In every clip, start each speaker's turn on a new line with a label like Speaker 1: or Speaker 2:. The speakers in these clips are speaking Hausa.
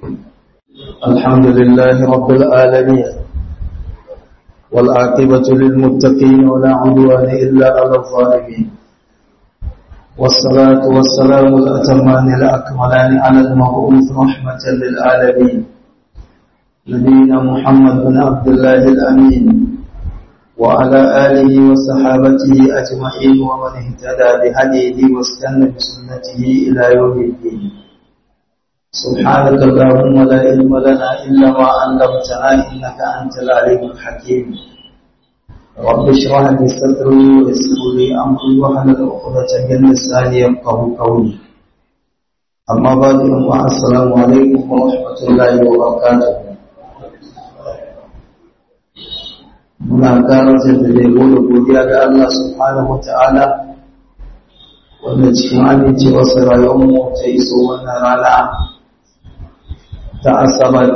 Speaker 1: الحمد لله رب العالمين والعاقبة للمتقين ولا عدوان إلا على الظالمين والصلاة والسلام الأتمان الأكملان على المبعوث رحمة للعالمين نبينا محمد بن عبد الله الأمين وعلى آله وصحابته أجمعين ومن اهتدى بهديه واستنى بسنته إلى يوم الدين سبحانك اللهم لا علم لنا إلا ما علمتنا إنك أنت العليم الحكيم رب اشرح لي صدري ويسر لي أمري واحلل عقدة من لساني يفقهوا قولي أما بعد السلام عليكم ورحمة الله وبركاته muna ƙara jaddada da godiya ga Allah subhanahu wata'ala wanda cikin amincewarsa rayuwarmu ta iso wannan rana ta asabat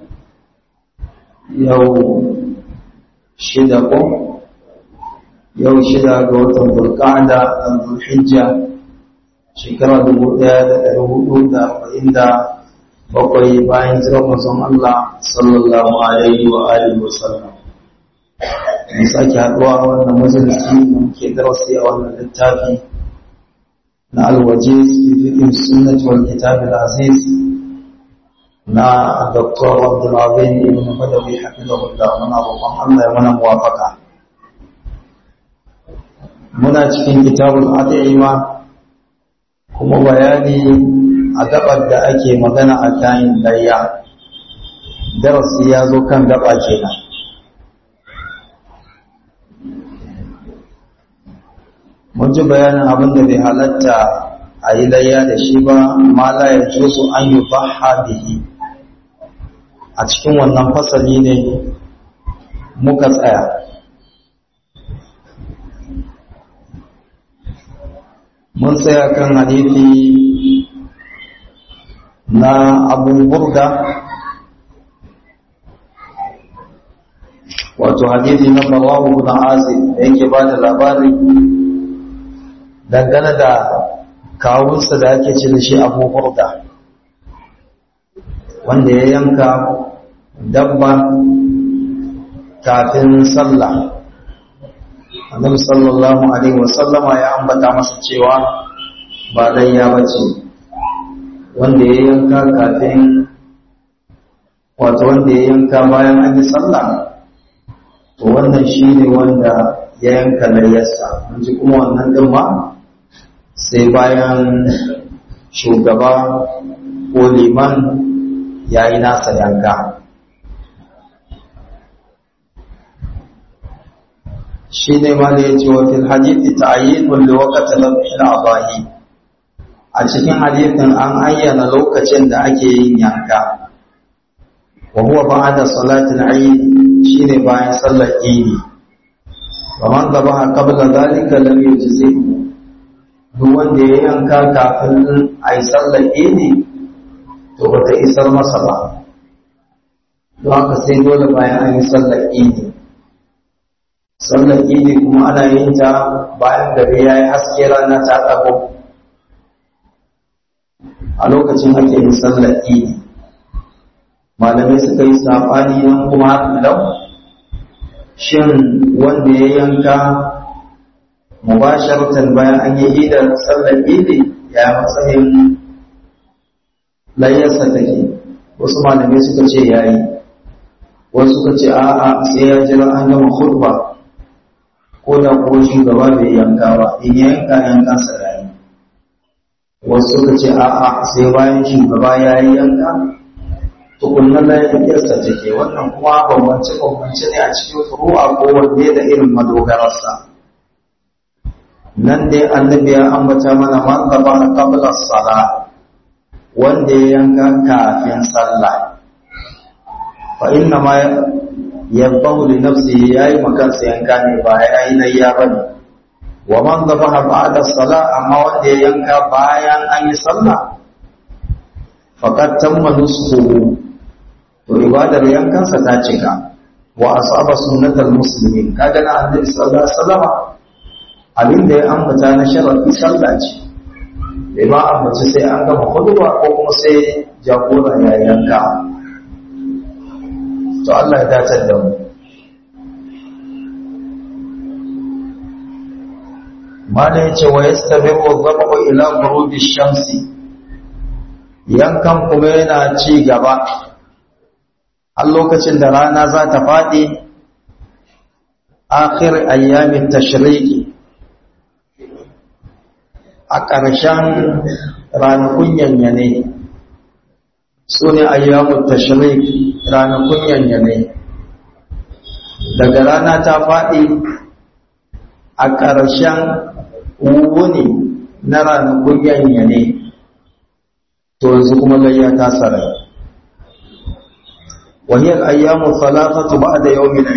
Speaker 1: yau shida ko yau shida ga watan burkada a zulhijja shekara dubu ɗaya da ɗari hudu da arba'in da bakwai bayan jiran mazan Allah sallallahu alaihi wa alihi wa sallam mun sake haɗuwa a wannan majalisi da muke darasi a wannan littafi na alwaje fifikin sunnat wal kitab al-aziz na Dr. Abdul Azim ibn Badawi hafizahullah muna roƙon Allah ya mana muwafaka muna cikin kitabul ad'ima kuma bayani a gabar da ake magana a kayan layya darasi ya zo kan gaba kenan mun ji bayanin abin da bai halatta a yi layya da shi ba ma la ya su an yi baha bihi a cikin wannan fasali ne muka tsaya mun tsaya kan hadithi na abu burda wato hadithi na bawahu na azib da yake ba da labari dangane da kawunsa da ake ce da shi abu hurda wanda ya yanka dabba kafin sallah annabi sallallahu alaihi wasallama ya ambata masa cewa ba layya bace wanda ya yanka kafin wato wanda ya yanka bayan an yi sallah to wannan shine wanda ya yanka layyarsa mun ji kuma wannan din ma sai bayan shugaba ko liman ya yi nasa yanka shi ne ma da ya ce wafin hadithi ta ayi kulle wakata lafin abahi a cikin hadithin an ayyana lokacin da ake yin yanka wa huwa ba'da salatin ayi shine bayan sallar idi wa man dhabaha qabla dhalika lam yujzihi duk wanda ya yanka kafin a yi sallar idi to ba ta isar masa ba don haka sai dole bayan an yi sallar idi sallar idi kuma ana yin ta bayan gari ya yi haske rana ta ɗago a lokacin ake yin sallar idi malamai suka yi saɓani nan kuma lau shin wanda ya yanka mubasharatan bayan an yi idar sallar idi ya matsayin layyarsa take wasu malamai suka ce ya yi wasu suka ce a'a sai ya jira an gama khutba ko da ko shugaba bai yanka ba in ya yanka yankansa ya yi wasu suka ce a'a sai bayan shugaba ya yi yanka tukunna layyarsa take wannan kuma bambance bambance ne a cikin furu'a ko wanne da irin madogararsa nan dai annabi ya ambata mana man gaba qabla sala wanda ya yanka kafin sallah fa inna ma yabahu li nafsihi yayi makansa yanka ne ba yayi layya bane wa man gaba ba'da sala amma wanda ya yanka bayan an yi sallah faqad tamma nusuhu to ibadar yankansa ta cika wa asaba sunnatal muslimin kaga na annabi sallallahu alaihi wasallam abin da ya ambata na sharafi sallah ce bai ma ambaci sai an gama huduba ko kuma sai jagora ya yanka to Allah ya dace da mu mala yace wa yastabiqu dhabu ila ghurubi shamsi yankan kuma yana ci gaba a lokacin da rana za ta faɗi akhir ayyamin tashriqi a ƙarshen ranakun yanyane su ne ayyamun tashrik ranakun yanyane daga rana ta faɗi a ƙarshen wuni na ranakun yanyane to yanzu kuma layya ta sarai wahiyar ayyamun salatatu ba da yau min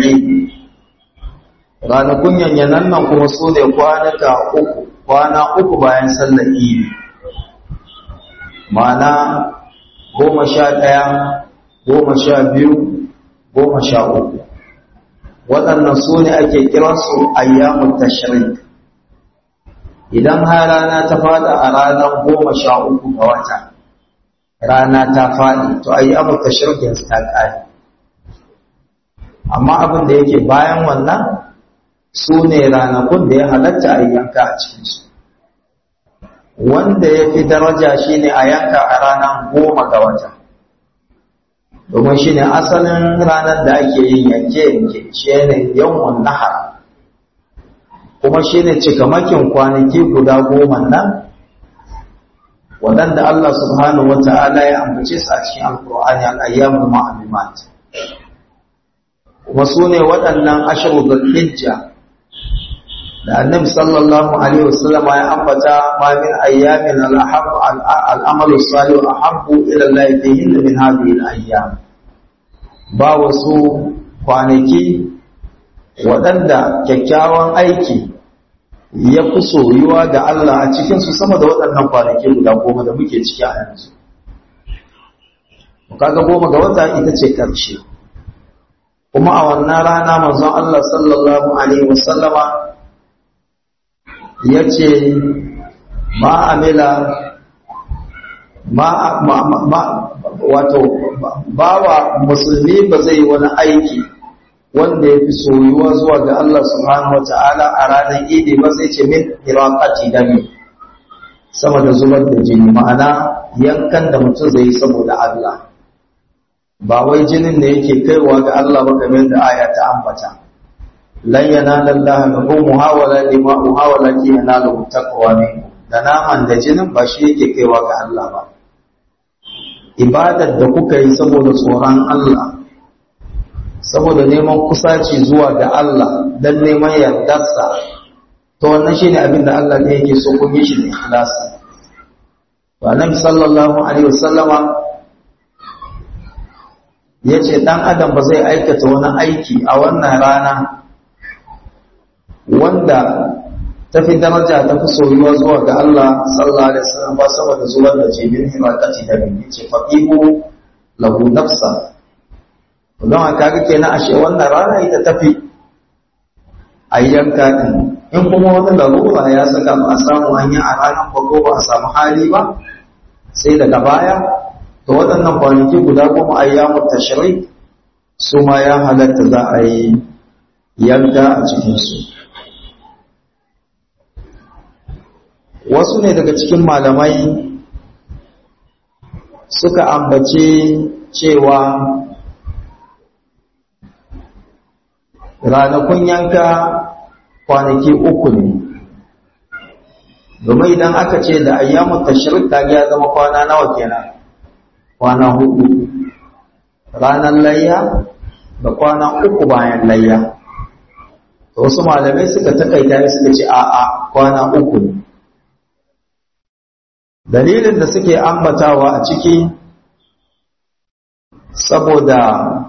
Speaker 1: ranakun yanyanan nan kuma su ne kwanaka uku kwana uku bayan sallar idi ma'ana goma sha ɗaya goma sha biyu goma sha uku waɗannan su ne ake kiransu ayyamun tashrik idan har rana ta fada a ranar goma sha uku ga wata rana ta faɗi to ayyamun tashrik yanzu ta ƙare amma abin da yake bayan wannan su ne ranakun da ya halatta a yanka a cikinsu wanda ya fi daraja shi ne a yanka a ranar goma ga wata domin shi ne asalin ranar da ake yin yanke-yanke shi ne yawon nahar kuma shi ne cikamakin kwanaki guda goma nan waɗanda Allah subhanahu wa ta'ala ya ambace su a cikin alkur'ani al'ayyamul ma'alumat kuma su ne waɗannan ashiru hijja da annabi sallallahu alaihi wasallama ya ambata ma min ayyamin al-ahab al-amal salih ahabbu ila Allah fihin min hadhihi al-ayyam ba wasu kwanaki waɗanda kyakkyawan aiki ya fi soyuwa ga Allah a cikin su sama da waɗannan kwanaki guda goma da muke ciki a yanzu kaga goma ga wata ita ce karshe kuma a wannan rana manzon Allah sallallahu alaihi wasallama ya ce ma'amila wato bawa musulmi ba zai wani aiki wanda ya fi soyuwa zuwa ga Allah subhanahu wa ta'ala a ranar idi ba sai ce min iraqati dami sama da zubar da jini ma'ana yankan da mutum zai yi saboda Allah ba wai jinin da yake kaiwa ga Allah ba kamar da aya ta ambata lan yanala Allah luhumuha wala dima'uha walakin yanalu taqwa minkum da naman da jinin ba shi yake kaiwa ga Allah ba ibadar da kuka yi saboda tsoron Allah saboda neman kusaci zuwa ga Allah dan neman yardarsa to wannan shine abin da Allah ne yake so kun yi shi da ikhlasi to annabi sallallahu alaihi wasallama yace dan adam ba zai aikata wani aiki a wannan rana wanda ta fi daraja ta fi soyuwa zuwa ga Allah sallallahu alaihi wasallam ba saboda zuwa da jibin himakati da bin ce faqihu lahu nafsa don haka ga kenan ashe wannan rana ita tafi ayyanka din in kuma wani larura ya saka ba a samu hanya a ranar ba ko ba a samu hali ba sai daga baya to waɗannan kwanaki guda goma ayyamu tashrik su ma ya halatta za a yi yanka a cikinsu wasu ne daga cikin malamai suka ambace cewa ranakun yanka kwanaki uku ne domin idan aka ce da ayyamun tashrik ta ya zama kwana nawa kenan kwana hudu ranar layya da kwana uku bayan layya wasu malamai suka takaita suka ce a'a kwana uku ne dalilin da suke ambatawa a ciki saboda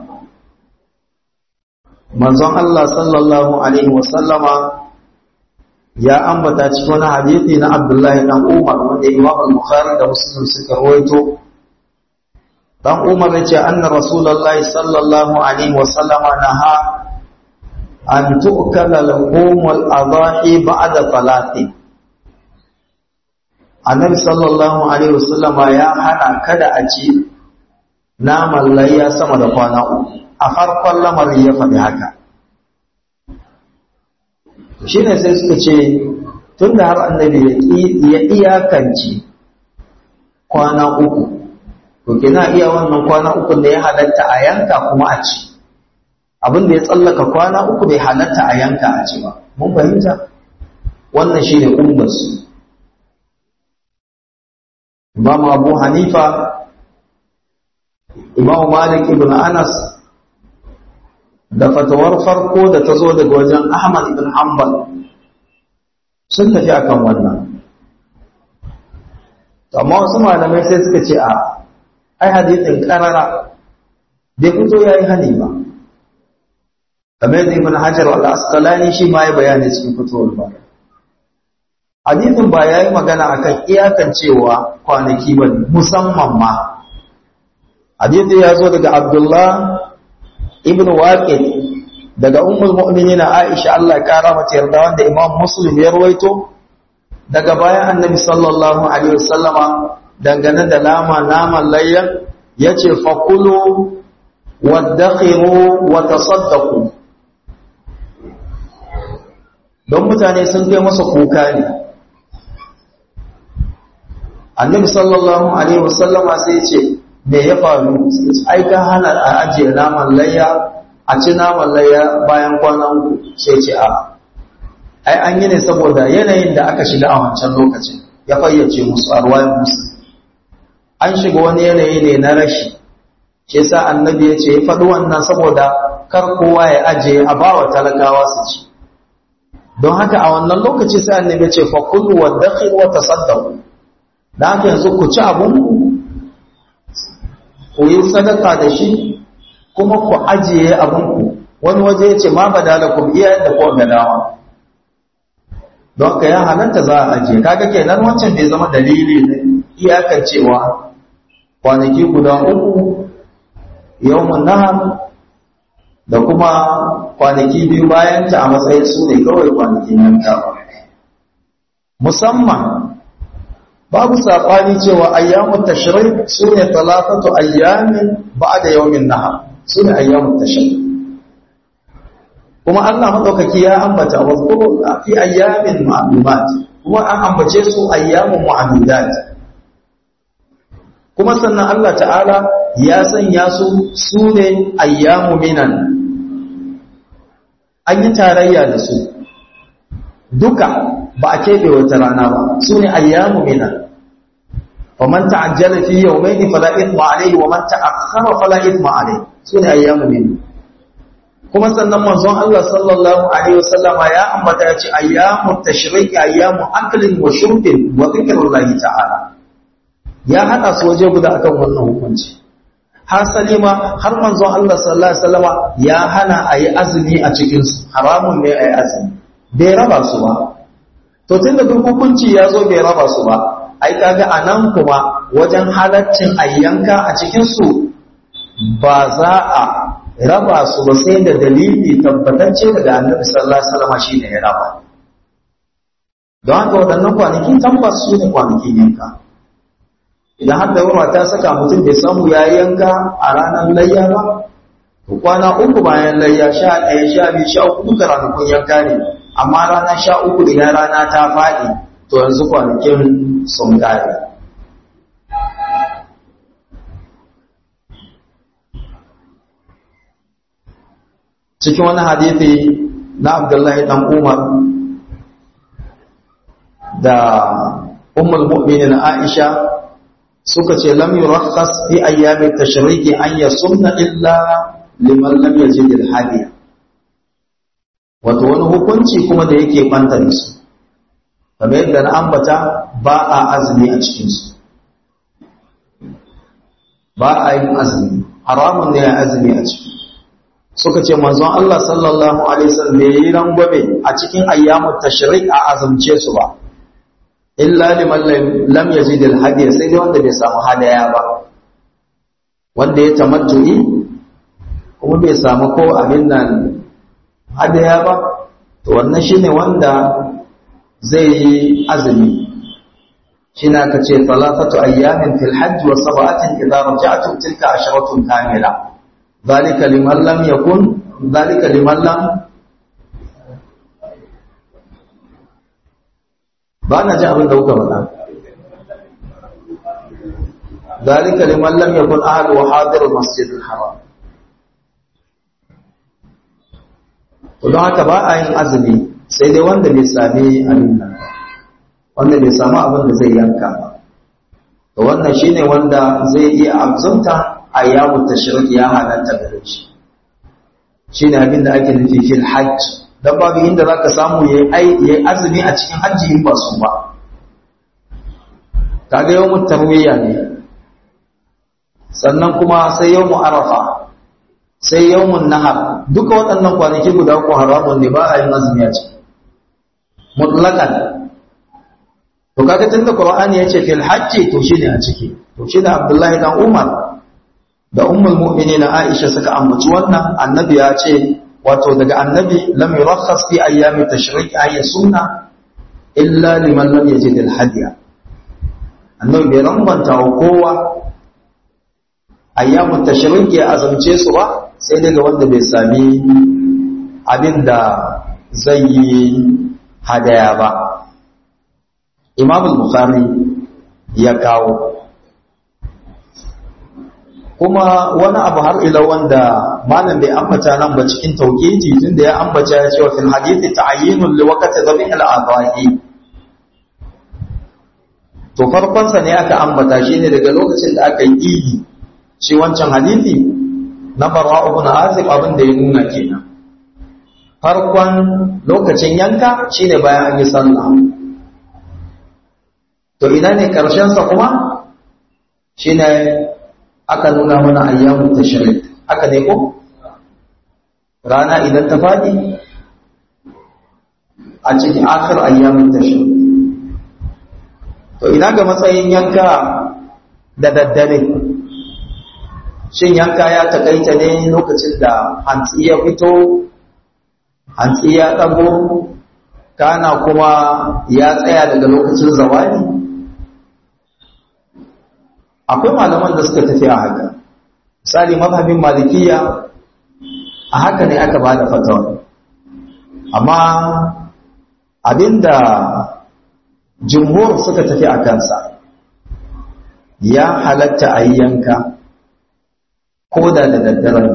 Speaker 1: manzon Allah sallallahu alaihi wasallama ya ambata cikin wani hadithi na Abdullahi dan Umar wanda Imam al-Bukhari da Muslim suka rawaito dan Umar ya ce anna Rasulullahi sallallahu alaihi wasallama naha an tu'kala lahumul adahi ba'da talatin annabi sallallahu alaihi wasallama ya hana kada a ci naman layya sama da kwana uku a farkon lamarin ya faɗi haka shi ne sai suka ce tun da har annabi ya iyakanci kwana uku to kina iya wannan kwana uku da ya halatta a yanka kuma a ci abin da ya tsallaka kwana uku bai halatta a yanka a ci ba mun fahimta wannan shi ne ummarsu imam abu hanifa imam malik ibn anas da fatawar farko da ta zo daga wajen ahmad ibn hanbal sun tafi akan wannan amma wasu malamai sai suka ce a ai hadithin karara bai fito ya yi hani ba kamar da ibn hajar al-asqalani shi ma ya bayani cikin fitowar ba hadithin ba ya yi magana akan iyakan cewa kwanaki ba musamman ma hadithi ya zo daga abdullah ibn waqid daga ummul mu'minin aisha Allah ya kara mata yarda wanda imam muslim ya rawaito daga bayan annabi sallallahu alaihi wasallama dangane da nama naman layya yace fakulu waddakhiru wa tasaddaqu don mutane sun kai masa kuka ne annabi sallallahu alaihi wasallama sai ce me ya faru ai ka hana a ajiye naman layya a ci naman layya bayan kwana uku sai ce a ai an yi ne saboda yanayin da aka shiga a wancan lokacin ya fayyace musu a ruwayan musu an shiga wani yanayi ne na rashi shi yasa annabi ya ce ya faɗi wannan saboda kar kowa ya ajiye a bawa talakawa su ci don haka a wannan lokaci sai annabi ya ce fa kullu wa dakhil wa tasaddaqu da haka yanzu ku ci abun ku yi sadaka da shi kuma ku ajiye abun ku wani waje ya ce ma badalakum iya da ko gadawa don ka ya halatta za a ajiye kaga kenan wancan bai zama dalili ne iyakan cewa kwanaki guda uku yawmun nahar da kuma kwanaki biyu bayan ta a matsayin su ne kawai kwanakin yanka musamman babu saɓani cewa ayyamun tashrik su ne talatatu ayyamin ba da yawmin nahar su ne ayyamun tashrik kuma Allah maɗaukaki ya ambata wa zkuru fi ayyamin ma'lumat kuma an ambace su ayyamun mu'adudat kuma sannan Allah ta'ala ya sanya su su ne ayyamu minan an yi tarayya da su duka ba a keɓe wata rana ba su ne ayyamu minan ومن تعجل في يومين فلا إثم عليه ومن تأخر فلا إثم عليه سنة أيام منه kuma sannan manzon Allah sallallahu alaihi wasallama ya ambata ya ce ayyamu tashriq ayyamu aklin wa shurbin wa dhikrullahi ta'ala ya hada su waje guda akan wannan hukunci har salima har manzon Allah sallallahu alaihi wasallama ya hana ayi azumi a cikin su haramun ne ayi azumi bai raba su ba to tunda duk hukunci ya zo bai raba su ba ai kaga anan kuma wajen halaccin ayyanka a cikin su ba za a raba su ba sai da dalili tabbatacce daga annabi sallallahu alaihi wasallam shine ya raba don haka waɗannan kwanaki tabbas su ne kwanakin yanka idan har da yawa ta saka mutum bai samu ya yanka a ranar layya ba to kwana uku bayan layya sha ɗaya sha biyu sha uku duka ranakun yanka ne amma rana sha uku idan rana ta faɗi to yanzu kwanakin sun ƙare cikin wani hadithi na Abdullahi dan Umar da Ummul Mu'minin Aisha suka ce lam yurakhas fi ayyamit tashriki an yasumna illa liman lam yajid al-hadiya wato wani hukunci kuma da yake banta da su kamar yadda na ambata ba a azumi a cikin su ba a yin azumi haramun ne ya azumi a ciki suka ce manzon Allah sallallahu alaihi wasallam bai yi rangwame a cikin ayyamut tashrik a azumce su ba illa liman lam yajid al-hadiya sai dai wanda bai samu hadaya ba wanda ya tamattu'i kuma bai samu ko abin nan hadaya ba to wannan shine wanda zai yi azumi shine aka ce salafatu ayyamin fil hajj wa sab'atin idza raja'tum tilka asharatun kamila zalika liman lam yakun zalika liman lam ba na ji abin da kuka faɗa zalika liman lam yakun ahlu wa hadir masjid al-haram to don haka ba a yin azumi sai dai wanda bai sami abin nan wanda bai samu abin da zai yanka ba to wannan shine wanda zai iya abzunta a yawon tashrik ya halatta gare shi shine abin da ake nufi fil hajj dan babu inda zaka samu yayi yayi azumi a cikin hajji in ba su ba kaga yawmut tarwiya ne sannan kuma sai yawmu arafa sai yawmun nahar duka waɗannan kwanaki guda uku haramun ne ba a yin azumi a ciki mutlaqan to kaga tunda qur'ani yace fil hajji to shine a ciki to shine abdullahi dan umar da ummul mu'minin aisha suka ambaci wannan annabi ya ce wato daga annabi lam yurakhas fi ayyami tashrik ay sunna illa liman lam yajid al hadiya annabi bai rambanta wa kowa ayyamu tashrik ya azumce su ba sai daga wanda bai sami abin da zai yi hadaya ba imam al-bukhari ya kawo kuma wani abu har ila wanda malam bai ambata nan ba cikin tauhidi tunda ya ambata ya ce wa fil hadithi ta'yinun li waqti dhabih al-adhahi to farkon sa ne aka ambata shine daga lokacin da aka yi idi shi wancan hadithi na barwa ibn azib abin da ya nuna kenan farkon lokacin yanka shine bayan an yi sallah to ina ne karshen sa kuma shine aka nuna mana ayyamu tashrik aka ne ko rana idan ta fadi a cikin akhir ayyamu tashrik to ina ga matsayin yanka da daddare shin yanka ya takaita ne lokacin da hantsi ya fito hantsi ya ɗago kana kuma ya tsaya daga lokacin zawani akwai malaman da suka tafi a haka misali mazhabin malikiya a haka ne aka ba da fatawa amma abinda jumhur suka tafi a kansa ya halatta a yi yanka ko da da daddare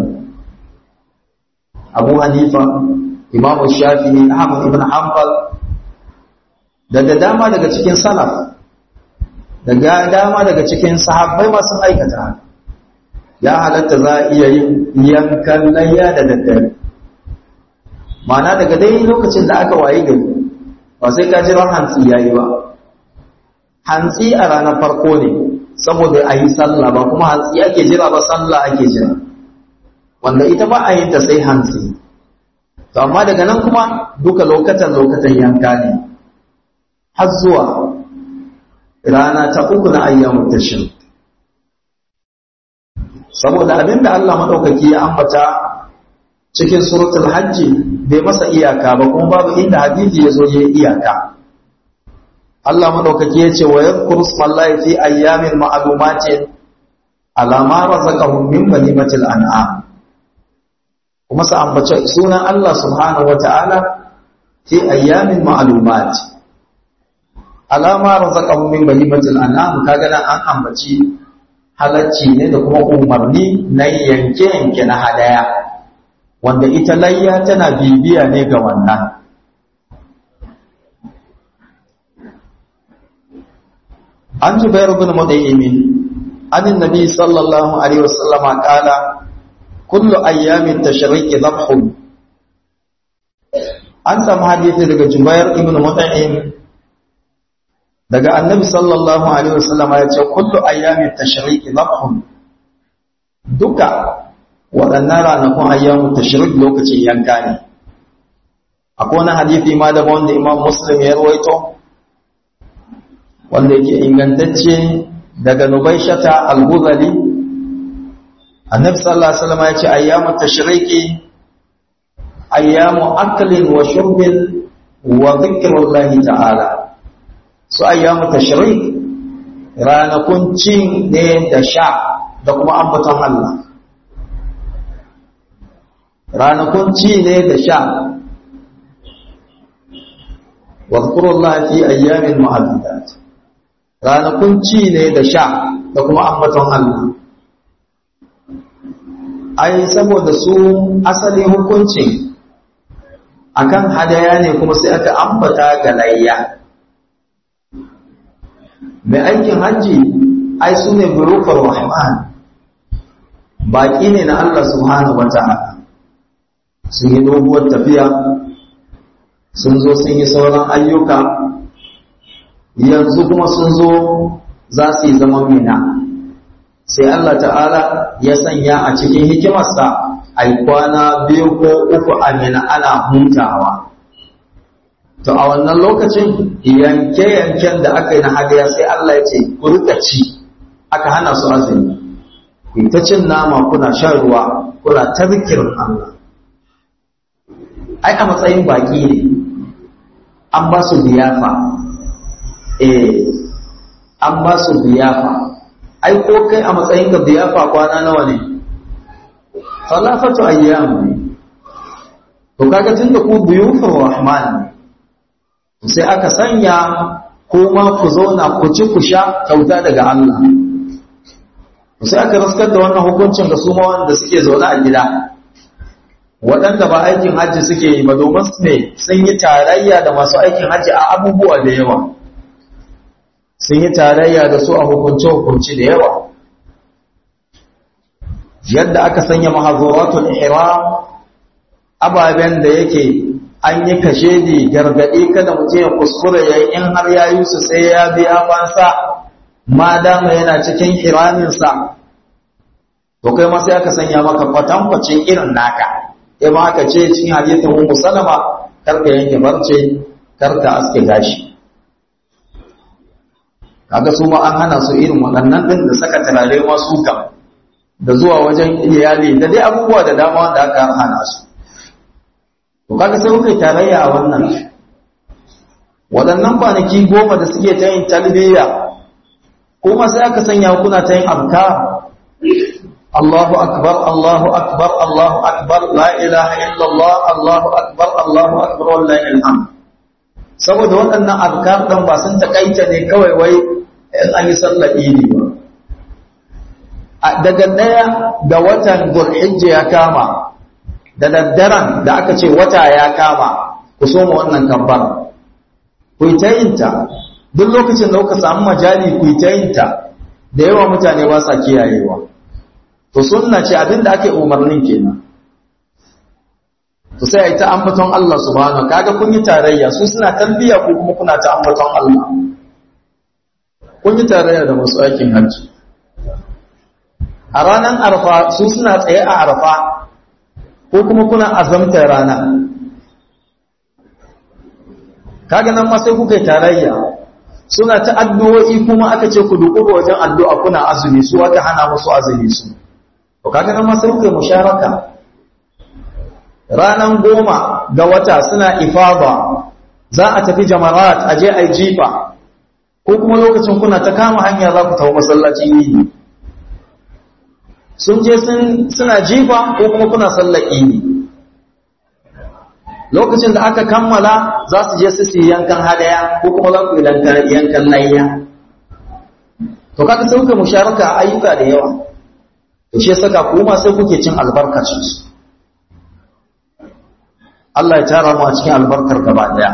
Speaker 1: abu hanifa imamu shafi'i ahmad ibn hanbal da da dama daga cikin salaf daga dama daga cikin sahabbai masu aikata ya halatta za a iya yin yankan layya da daddare ma'ana daga dai lokacin da aka waye gari ba sai ka jira hantsi yayi ba hantsi a ranar farko ne saboda a yi sallah ba kuma hantsi ake jira ba sallah ake jira wanda ita ba a yin ta sai hantsi to amma daga nan kuma duka lokatan lokatan yanka ne har zuwa rana ta uku na ayyamu tashrik saboda abinda Allah madaukaki ya ambata cikin suratul hajji bai masa iyaka ba kuma babu inda hadisi ya zo ya iyaka Allah madaukaki ya ce wa yadhkuru smallahi fi ayyamin ma'lumatin ala ma razaqahum min banimatil an'am kuma sa ambace sunan Allah subhanahu wata'ala fi ayyamin ma'lumat ala ma razaqahum min banimatil an'am kaga nan an ambaci halacci ne da kuma umarni na yanke-yanke na hadaya wanda ita layya tana bibiya ne ga wannan an jubair ibn mudaymin an annabi sallallahu alaihi wasallama qala kullu ayyamin tashriqi dhabhun an samu hadisi daga jubair ibn mudaymin daga annabi sallallahu alaihi wasallama ya ce kullu ayyamin tashriqi dhabhun duka waɗannan ranakun ayyamu tashrik lokacin yanka ne akwai wani hadisi ma da wanda imam muslim ya rawaito wanda yake ingantacce daga nubaishata al-huzali annabi sallallahu alaihi wasallam ya ce ayyamu tashriki ayyamu aklin wa shurbin wa dhikrullahi ta'ala su ayyamu tashrik ranakun cin ne da sha da kuma ambaton Allah ranakun ci ne da sha wadhkurullaha fi ayyamin ma'dudat ranakun ci ne da sha da kuma ambaton Allah ai saboda su asali hukuncin akan hadaya ne kuma sai aka ambata ga layya mai aikin hajji ai su ne burufar rahman baƙi ne na Allah subhanahu wa ta'ala sun yi doguwar tafiya sun zo sun yi sauran ayyuka yanzu kuma sun zo za su yi zaman mina sai Allah ta'ala ya sanya a cikin hikimarsa a kwana biyu ko uku a mina ana hutawa to a wannan lokacin yanke-yanken da aka yi na hadaya sai Allah ya ce ku rika ci aka hana su azumi ku ta cin nama kuna shan ruwa kuna ta zikirin Allah ai a matsayin baki ne an ba su biyafa eh an ba su biyafa ai ko kai a matsayin ka biyafa kwana nawa ne salafatu ayyam ne to kaga tunda ku biyufur rahman ne sai aka sanya kuma ku zauna ku ci ku sha kyauta daga Allah sai aka raskar da wannan hukuncin ga su ma wanda suke zaune a gida waɗanda ba aikin hajji suke yi ba domin su ne sun yi tarayya da masu aikin hajji a abubuwa da yawa sun yi tarayya da su a hukunce-hukunci da yawa yadda aka sanya mahazuratul ihram ababen da yake an yi kashedi gargaɗi kada mutum ya kuskure ya yi in har ya yi su sai ya biya fansa ma dama yana cikin hiraminsa to kai ma sai aka sanya maka kwatankwacin irin naka ya ma aka ce cikin hadisin ummu salama karka yanke barce karka aske gashi kaga su ma an hana su irin waɗannan ɗin da saka turare masu kam da zuwa wajen iyali da dai abubuwa da dama wanda aka hana su to kaga sai kuka tarayya a wannan waɗannan kwanaki goma da suke ta yin talbiya kuma sai aka sanya kuna ta yin abkar Allahu akbar Allahu akbar Allahu akbar la ilaha illallah Allahu akbar Allahu akbar wallahi alhamd saboda waɗannan abkar dan ba sun takaita ne kawai wai in an yi sallar idi ba daga ɗaya ga watan Dhulhijja ya kama da daddaren da aka ce wata ya kama ku soma wannan kabbar ku yi ta yinta duk lokacin da kuka samu majali ku yi ta yinta da yawa mutane ba sa kiyayewa to sunna ce abin da ake umarnin kenan to sai a yi ta ambaton Allah subhanahu kaga kun yi tarayya su suna talbiya ko kuma kuna ta ambaton Allah kun yi tarayya da masu aikin hajji a ranar arfa su suna tsaye a arfa ko kuma kuna azamta rana kaga nan ma sai kuka yi tarayya suna ta addu'o'i kuma aka ce ku duku wajen addu'a kuna azumi su aka hana musu azumi su to kaga nan ma sai kuka yi musharaka ranan goma ga wata suna ifada za a tafi jamarat a je a yi jifa ko kuma lokacin kuna ta kama hanya za ku tafi masallacin yi sun je suna jifa ko kuma kuna sallar idi lokacin da aka kammala za su je su yi yankan hadaya ko kuma za ku yi yankan layya to kaga sai kuka musharaka a ayyuka da yawa to shi saka kuma sai kuke cin albarkacin su Allah ya tara mu a cikin albarkar gaba daya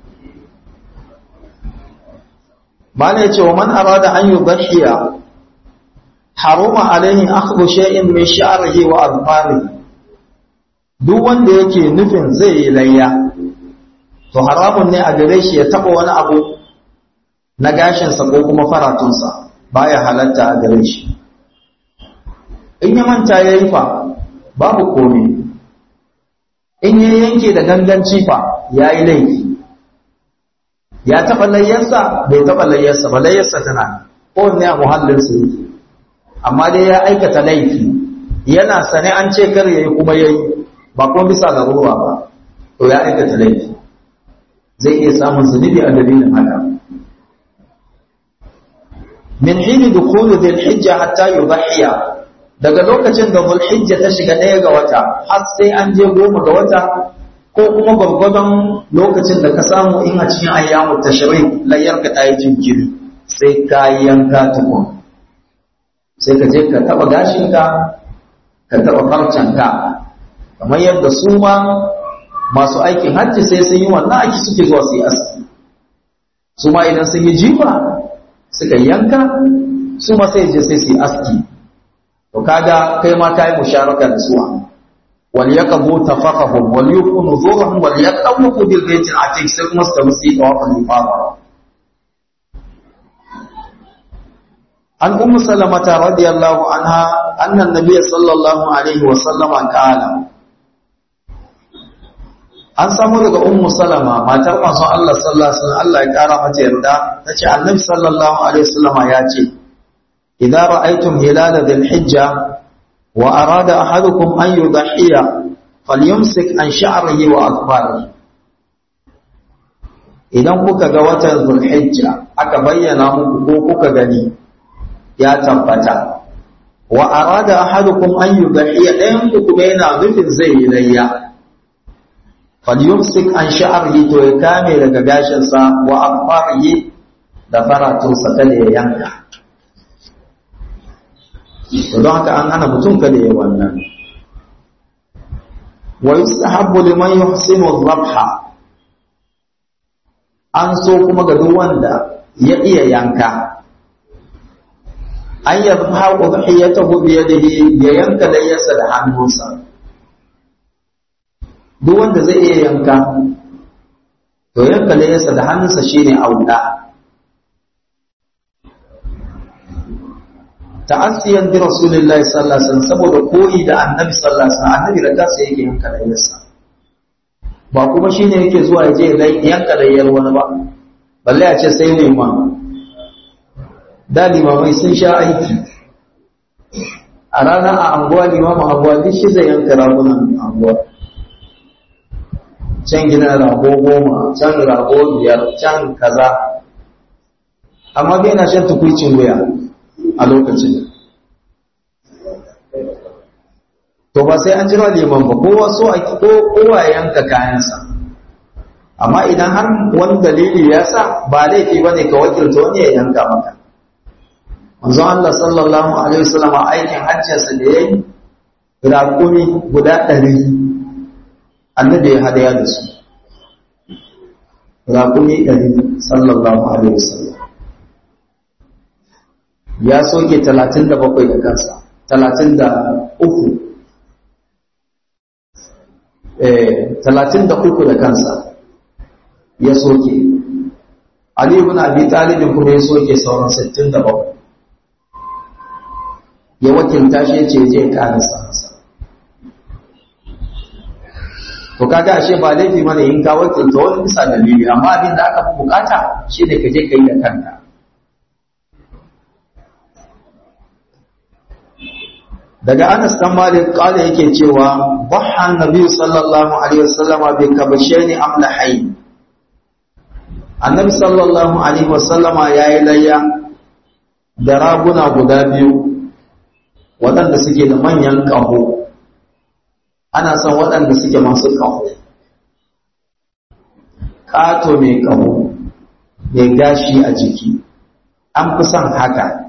Speaker 1: ba ne ce wa man arada an yudhiya haruma alaihi akhdhu shay'in min sha'rihi wa adfarihi duk wanda yake nufin zai yi layya to haramun ne a gare shi ya taba wani abu na gashinsa ko kuma faratunsa baya halatta a gare shi in ya manta ya yi fa babu komai in ya yanke da ganganci fa ya yi laifi ya taɓa layyarsa bai taɓa layyarsa ba layyarsa tana kowanne a muhallinsa yake amma dai ya aikata laifi yana sane an ce kar yayi kuma yayi ba kuma bisa larura ba to ya aikata laifi zai iya samun zunubi a dalilin haka min hini dukulu dhil hijja hatta yudhiya daga lokacin da dhul hijja ta shiga ɗaya ga wata har sai an je goma ga wata ko kuma gwargwadon lokacin da ka samu in a cikin ayyamu tashrik layyar ka ta yi jinkiri sai ka yanka tukun sai ka je ka taba gashinka ka taba farcanka kamar yadda su ma masu aikin hajji sai sun yi wannan aiki suke zuwa su yi aski su ma idan sun yi jifa suka yanka su ma sai je sai su yi aski to kaga kai ma kai musharaka da suwa wal yaqbu tafaqahum wal yakunu zuhum wal yaqawu bil bayt al atiq sai kuma su tafi su yi tawaful ifada عن أم سلمة رضي الله عنها أن النبي صلى الله عليه وسلم قال an samu daga ummu salama matar manzon Allah sallallahu alaihi wasallam Allah ya kara mata yarda tace annabi sallallahu alaihi wasallam ya ce idza ra'aytum hilala dhil hijja wa arada ahadukum an yudhiya falyumsik an sha'rihi wa akbarihi idan kuka ga watan dhul hijja aka bayyana muku ko kuka gani ya tabbata wa arada ahadukum an yudhiya dayan ku kuma yana nufin zai yi layya falyumsik an sha'rihi to ya kame daga gashin sa wa afarihi da faratun sa kada ya yanka to don haka an hana mutum kada ya wannan wa yustahabbu liman yuhsinu dhabha an so kuma ga duk wanda ya iya yanka an yadda udhiyatahu bi yadihi ya yanka layyarsa da hannunsa duk wanda zai iya yanka to yanka layyarsa da hannunsa shine auda ta'assiyan bi rasulillahi sallallahu alaihi wasallam saboda koyi da annabi sallallahu alaihi wasallam annabi da kansa yake yanka layyarsa ba kuma shine yake zuwa ya je yanka layyar wani ba balle a ce sai mai ma da limamai sun sha aiki a ranar a anguwa limamin anguwa duk shi zai yanka ragunan anguwa can gina rago goma can rago biyar can kaza amma bai na shan tukwicin wuya a lokacin to ba sai an jira liman ba kowa so a ko kowa yanka kayansa amma idan har wani dalili ya sa ba laifi bane ka wakilta wani ya yanka maka manzon Allah sallallahu alaihi wasallam aikin hajjinsa da yayi raƙumi guda ɗari annabi ya hadaya da su raƙumi ɗari sallallahu alaihi wasallam ya soke talatin da bakwai da kansa talatin da uku talatin da uku da kansa ya soke Ali ibn Abi Talib kuma ya soke sauran sittin da bakwai ya wakilta shi ya ce je karasa masa to kaga ashe ba laifi mana in ka wakilta wani bisa dalili amma abin da aka fi bukata shi ne ka je ka yi da kanka daga Anas dan Malik kala yake cewa bahan nabi sallallahu alaihi wasallama bi kabashaini amlahain annabi sallallahu alaihi wasallama yayi layya da raguna guda biyu waɗanda suke da manyan ƙaho ana son waɗanda suke masu ƙaho ƙato mai ƙaho mai gashi a jiki an fi son haka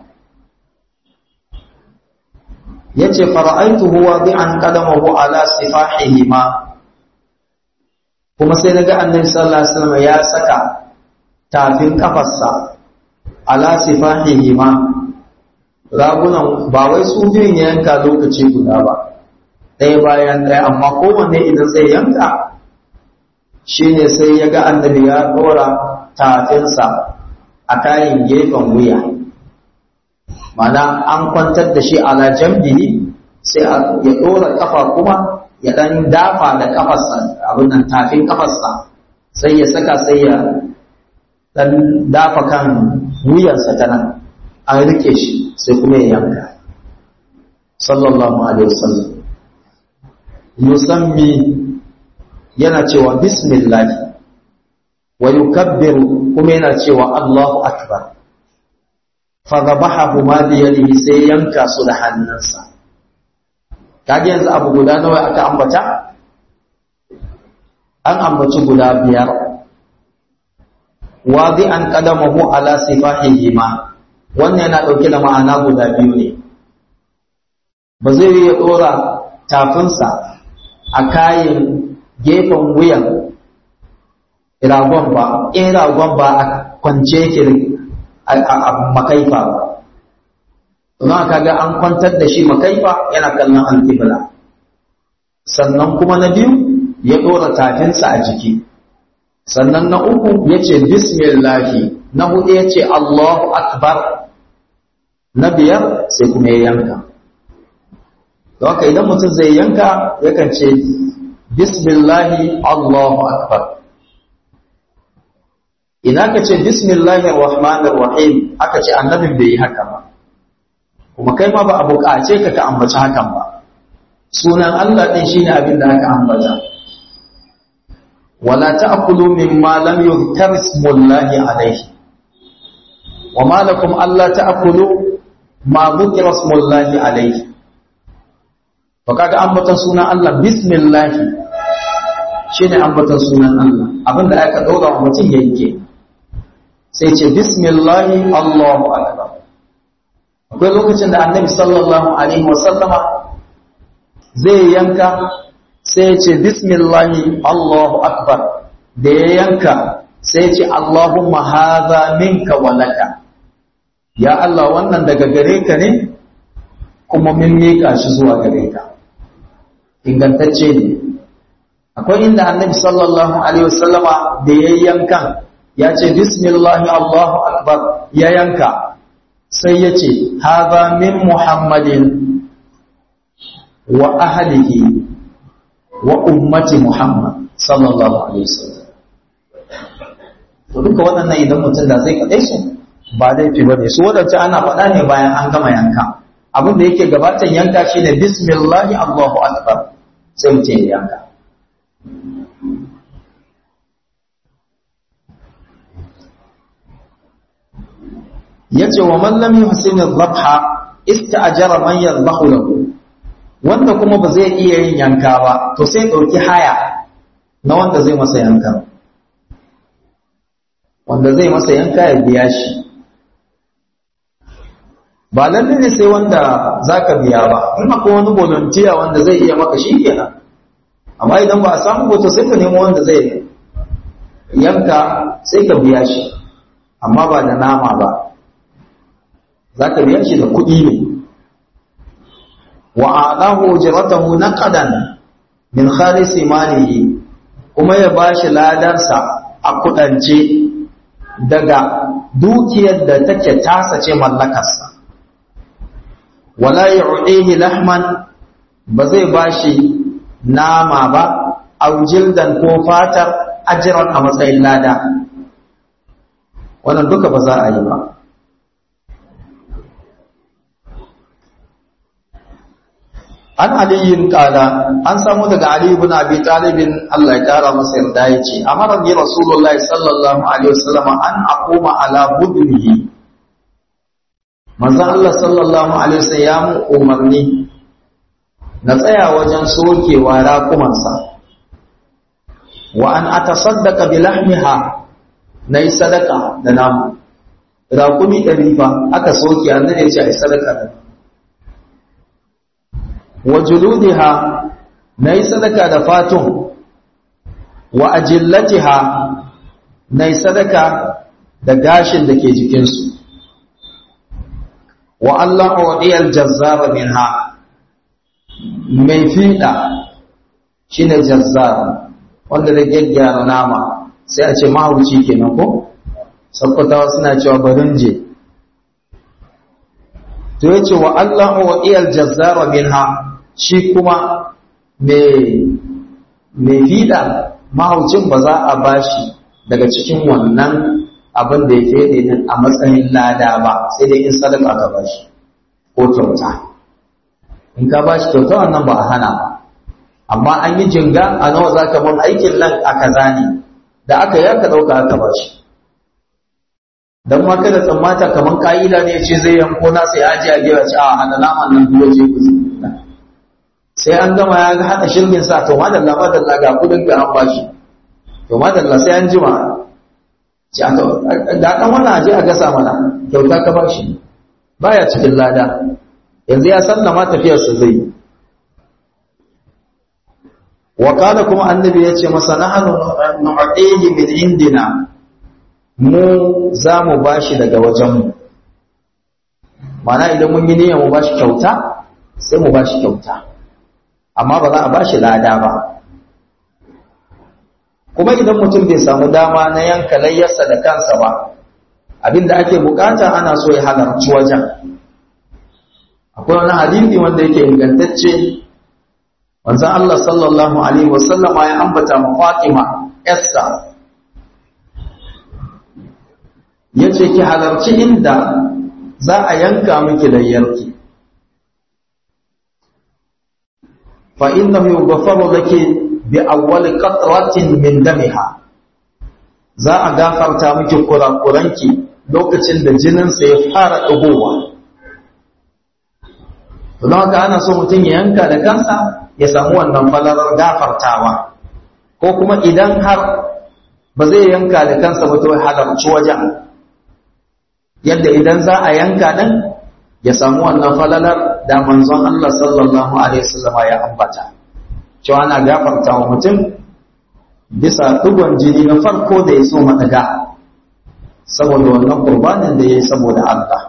Speaker 1: ya ce fara'aitu huwa bi an ƙadamahu ala sifahihi ma kuma sai na ga annabi sallallahu alaihi wasallam ya saka tafin kafarsa ala sifahihi ma ragunan ba wai su biyun ya yanka lokaci guda ba ɗaya bayan ɗaya amma kowanne idan zai yanka shi ne sai ya ga annabi ya ɗora tafinsa a kayan gefen wuya mana an kwantar da shi ala jambihi sai ya ɗora ƙafa kuma ya ɗan dafa da ƙafarsa abin nan tafin ƙafarsa sai ya saka sai ya ɗan dafa kan wuyansa ta nan an rike shi sai kuma ya yanka sallallahu alaihi wasallam yusammi yana cewa bismillah wa yukabbiru kuma yana cewa Allahu akbar fadabahu ma bi yadihi sai yanka su da hannunsa kage yanzu abu guda nawa aka ambata an ambaci guda biyar wadi an qadamahu ala sifahihima wannan yana dauke da ma'ana guda biyu ne ba zai yi ya dora tafinsa a kayan gefen wuyan ragon ba in ragon ba a kwance yake a makaifa ba don kaga an kwantar da shi makaifa yana kallon alkibla sannan kuma na biyu ya ɗora tafinsa a jiki sannan na uku ya ce bismillahi na hudu ya ce allahu akbar na biyar sai kuma ya yanka don haka idan mutum zai yanka yakan ce bismillahi allahu akbar idan ka ce bismillahi rahmanir rahim aka ce annabin bai yi haka ba kuma kai ma ba a buƙace ka ka ambaci hakan ba sunan Allah din shine abin da aka ambata wala ta'kulu mimma lam yuzkar ismullahi alayhi wama lakum alla ta'kulu ma dhukira ismullahi alayhi to kaga ambatan sunan Allah bismillah shine ambatan sunan Allah abinda aka daura wa mutum yake sai ce bismillahi Allahu akbar akwai lokacin da annabi sallallahu alaihi wasallama zai yanka sai ce bismillahi Allahu akbar da ya yanka sai ce Allahumma hadha minka wa laka ya Allah wannan daga gare ka ne kuma mun miƙa shi zuwa gare ka ingantacce ne akwai inda annabi sallallahu alaihi wasallama da ya yankan ya ce bismillahi Allahu akbar ya yanka sai ya ce haza min muhammadin wa ahlihi wa ummati muhammad sallallahu alaihi wasallam to duka waɗannan idan mutum da zai kaɗai su ba laifi ba ne su waɗance ana faɗa ne bayan an gama yanka abin da yake gabatan yanka shine bismillahi allahu akbar sai mutum ya yanka yace wa man lam yuhsin adh-dhabha ista'jara man yadhbahu lahu wanda kuma ba zai iya yin yanka ba to sai dauki haya na wanda zai masa yanka wanda zai masa yanka ya biya shi ba lalle ne sai wanda zaka biya ba in akwai wani volunteer wanda zai iya maka shi kenan amma idan ba a samu ba to sai ka nemo wanda zai yanka sai ka biya shi amma ba da nama ba za ka biya shi da kuɗi ne wa adahu ujratahu naqadan min khalisi malihi kuma ya bashi ladarsa a kudance daga dukiyar da take tasa ce mallakarsa wala yu'dihi lahman ba zai bashi nama ba aw jildan ko fatar ajran a matsayin lada wannan duka ba za a yi ba an aliyin kala an samu daga ali ibn abi talibin Allah ya kara masa yarda yace amara ni rasulullahi sallallahu alaihi wasallam an aquma ala budnihi manzon Allah sallallahu alaihi wasallam ya mu umarni na tsaya wajen sokewa raƙumansa wa an atasaddaqa bi lahmiha nayi sadaka da namu raƙumi ɗari fa aka soke annabi ya ce ai sadaka da wa juludiha nayi sadaka da fatun wa ajillatiha nayi sadaka da gashin da ke jikinsu wa Allah uɗiyar jazzara minha mai fiɗa shine jazzara wanda da gyaggyara nama sai a ce mahauci kenan ko sakkwatawa suna cewa barinje to ya ce wa Allah uɗiyar jazzara minha shi kuma mai fiɗa mahaucin ba za a bashi daga cikin wannan abin da ya fede din a matsayin lada ba sai dai in sadaka ka bashi ko kyauta in ka bashi kyauta wannan ba a hana ba amma an yi jinga a nawa za ka mun aikin nan a kaza ne da aka yi aka ɗauka aka bashi don ma kada tsammata kamar ka'ida ne ce zai yanko na sai aji a gewa ce a hana naman nan biyo je ku sai an gama ya ga haɗa shirgin sa to madalla madalla ga kudin ga an bashi to madalla sai an jima ce aka da kan wannan aje a gasa mana kyauta ka bashi baya cikin lada yanzu ya sallama tafiyarsa zai yi wa kana kuma annabi ya ce masa nahnu nu'tihi min indina mu za mu bashi daga wajenmu mana idan mun yi niyyar mu bashi kyauta sai mu bashi kyauta amma ba za a bashi lada ba kuma idan mutum bai samu dama na yanka layyarsa da kansa ba abinda ake bukata ana so ya halarci wajen akwai wani hadisi wanda yake ingantacce wanzan Allah sallallahu alaihi wasallama ya ambata ma Fatima yarsa yace ki halarci inda za a yanka miki layyarki fa innahu yughfaru laki bi awwal qatratin min damiha za a gafarta miki kurakuranki lokacin da jininsa ya fara ɗigowa don haka ana so mutum ya yanka da kansa ya samu wannan falalar gafartawa ko kuma idan har ba zai yanka da kansa ba to halarci wajen yadda idan za a yanka din ya samu wannan falalar da manzon Allah sallallahu alaihi wasallam ya ambata cewa ana gafartawa mutum bisa dugon jini na farko da ya so madaga saboda wannan qurbanin da yayi saboda Allah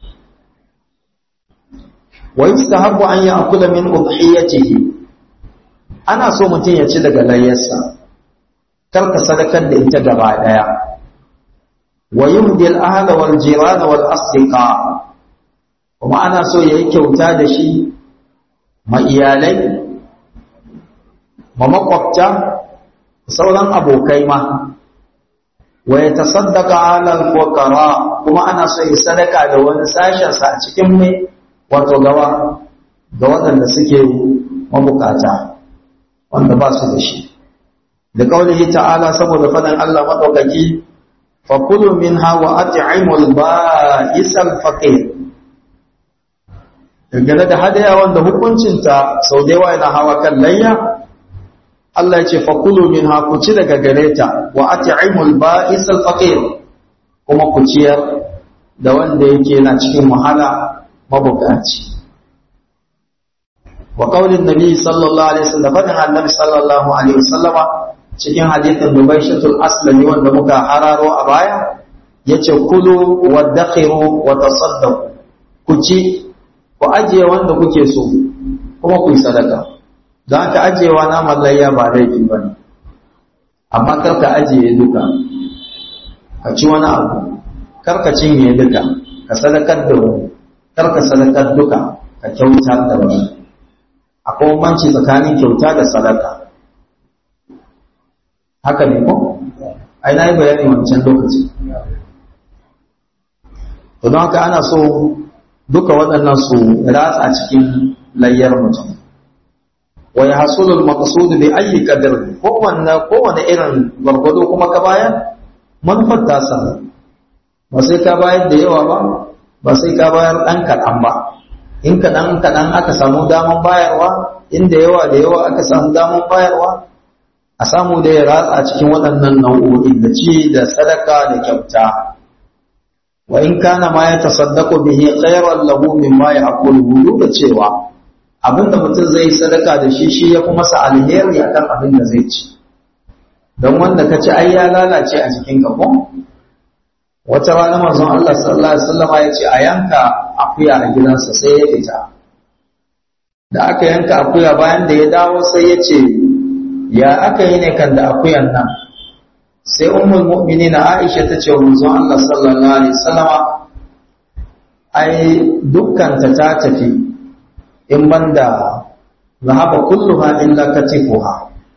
Speaker 1: wa yustahabbu an ya'kula min udhiyatihi ana so mutum ya ci daga layyarsa kar ka sadakar da ita gaba daya wa yumdi al-ahla wal jiran wal asdiqa kuma ana so yayi kyauta da shi ma iyalai ma makwabta sauran abokai ma wa yatasaddaqa ala al-fuqara kuma ana so ya sadaka da wani sashen sa a cikin mai wato gawa ga waɗanda suke mabukata wanda ba su da shi da kaulihi ta'ala saboda fadan Allah madaukaki fa kulu minha wa at'imul ba'isal faqir dangane da hadaya wanda hukuncinta sau da yawa yana hawa kan layya Allah ya ce fa kulu minha ku ci daga gareta wa at'imul ba'isal faqir kuma ku ciyar da wanda yake yana cikin wahala mabukaci wa qaulin nabi sallallahu alaihi wasallam fadin annabi sallallahu alaihi wasallama cikin hadithin dubaishatul aslami wanda muka hararo a baya yace kulu wa dakhiru wa tasaddaqu ku ci ku ajiye wanda kuke so kuma ku yi sadaka don ka ajiyewa na mallayya ba laifi ba ne amma kar ka ajiye duka ka ci wani abu kar ka cinye duka ka sadakar da wani kar ka sadakar duka ka kyauta da wani akwai bambanci tsakanin kyauta da sadaka haka ne ko ai na yi bayani wancan lokaci to don haka ana so duka waɗannan su ratsa cikin layyar mutum wa ya hasulu al-maqsud bi ayyi qadar kowanne kowanne irin gwargwado kuma ka bayar manufar ta samu ba sai ka bayar da yawa ba ba sai ka bayar ɗan kaɗan ba in kaɗan kaɗan aka samu daman bayarwa inda yawa da yawa aka samu daman bayarwa a samu da ya ratsa cikin waɗannan nau'o'in da ci da sadaka da kyauta wa in kana ma ya tasaddaqu bihi khayran lahu mimma ya'kuluhu duk da cewa abinda mutum zai sadaka da shi shi ya fi masa alheri akan abin da zai ci don wanda ka ci ai ya lalace a jikin ka ko wata rana manzon Allah sallallahu alaihi wasallam ya ce a yanka akuya a gidansa sai ya fita da aka yanka akuya bayan da ya dawo sai ya ce ya aka yi ne kan da akuyan nan sai ummul mu'minin Aisha ta ce wa manzon Allah sallallahu alaihi wasallama ai dukkan ta ta tafi in banda zahaba kulluha illa katifuha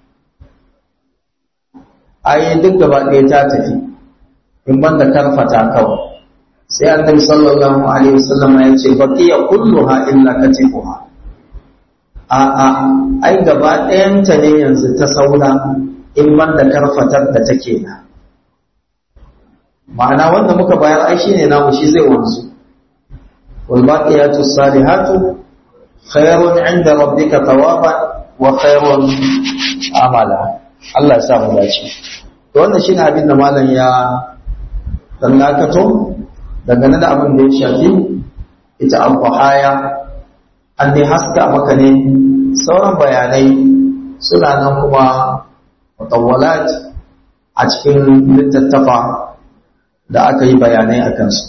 Speaker 1: ai duk gaba ɗaya ta tafi in banda karfata kawai sai annabi sallallahu alaihi wasallam ya ce baqiya kulluha illa katifuha a a ai gaba ɗayanta ne yanzu ta saura in banda karfatar da take na ma'ana wanda muka bayar ai shine namu shi zai wanzu wal baqiyatu salihatu khairun 'inda rabbika thawaban wa khairun amala Allah ya sa mu dace to wannan shine abin da malam ya tallakato dangane da abin da ya shafi ita al-qahaya an dai haska maka ne sauran bayanai suna nan kuma mutawwalat a cikin littattafa da aka yi bayanai a kansu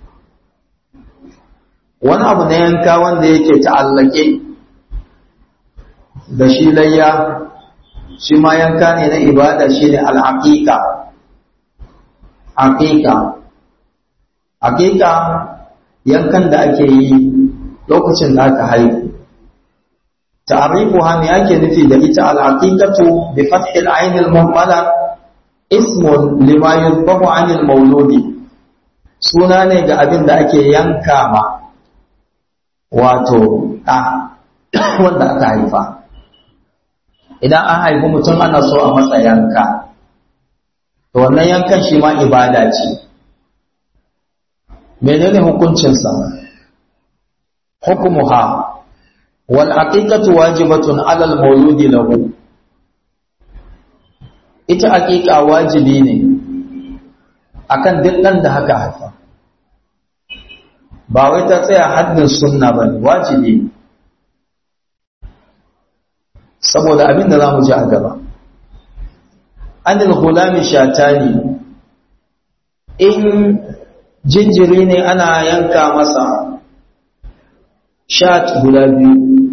Speaker 1: wani abu na yanka wanda yake ta'allake da shi layya shi ma yanka ne na ibada shi ne al'aƙiƙa aƙiƙa aƙiƙa yankan da ake yi lokacin da aka haihu ta'arifuha me ake nufi da ita al'aqiqatu bi fathil ayn al-muhammala ismun lima yuzbahu 'an al-mawludi suna ne ga abin da ake yanka ma wato ɗa wanda aka haifa idan an haifi mutum ana so a masa yanka to wannan yankan shi ma ibada ce menene hukuncinsa hukumuha wal aqiqatu wajibatun ala al mawludi lahu ita aqiqa wajibi ne akan duk dan da haka haifa ba wai ta tsaya haddin sunna bane wajibi saboda abin da zamu ji a gaba anil gulami shatani in jinjiri ne ana yanka masa shat guda biyu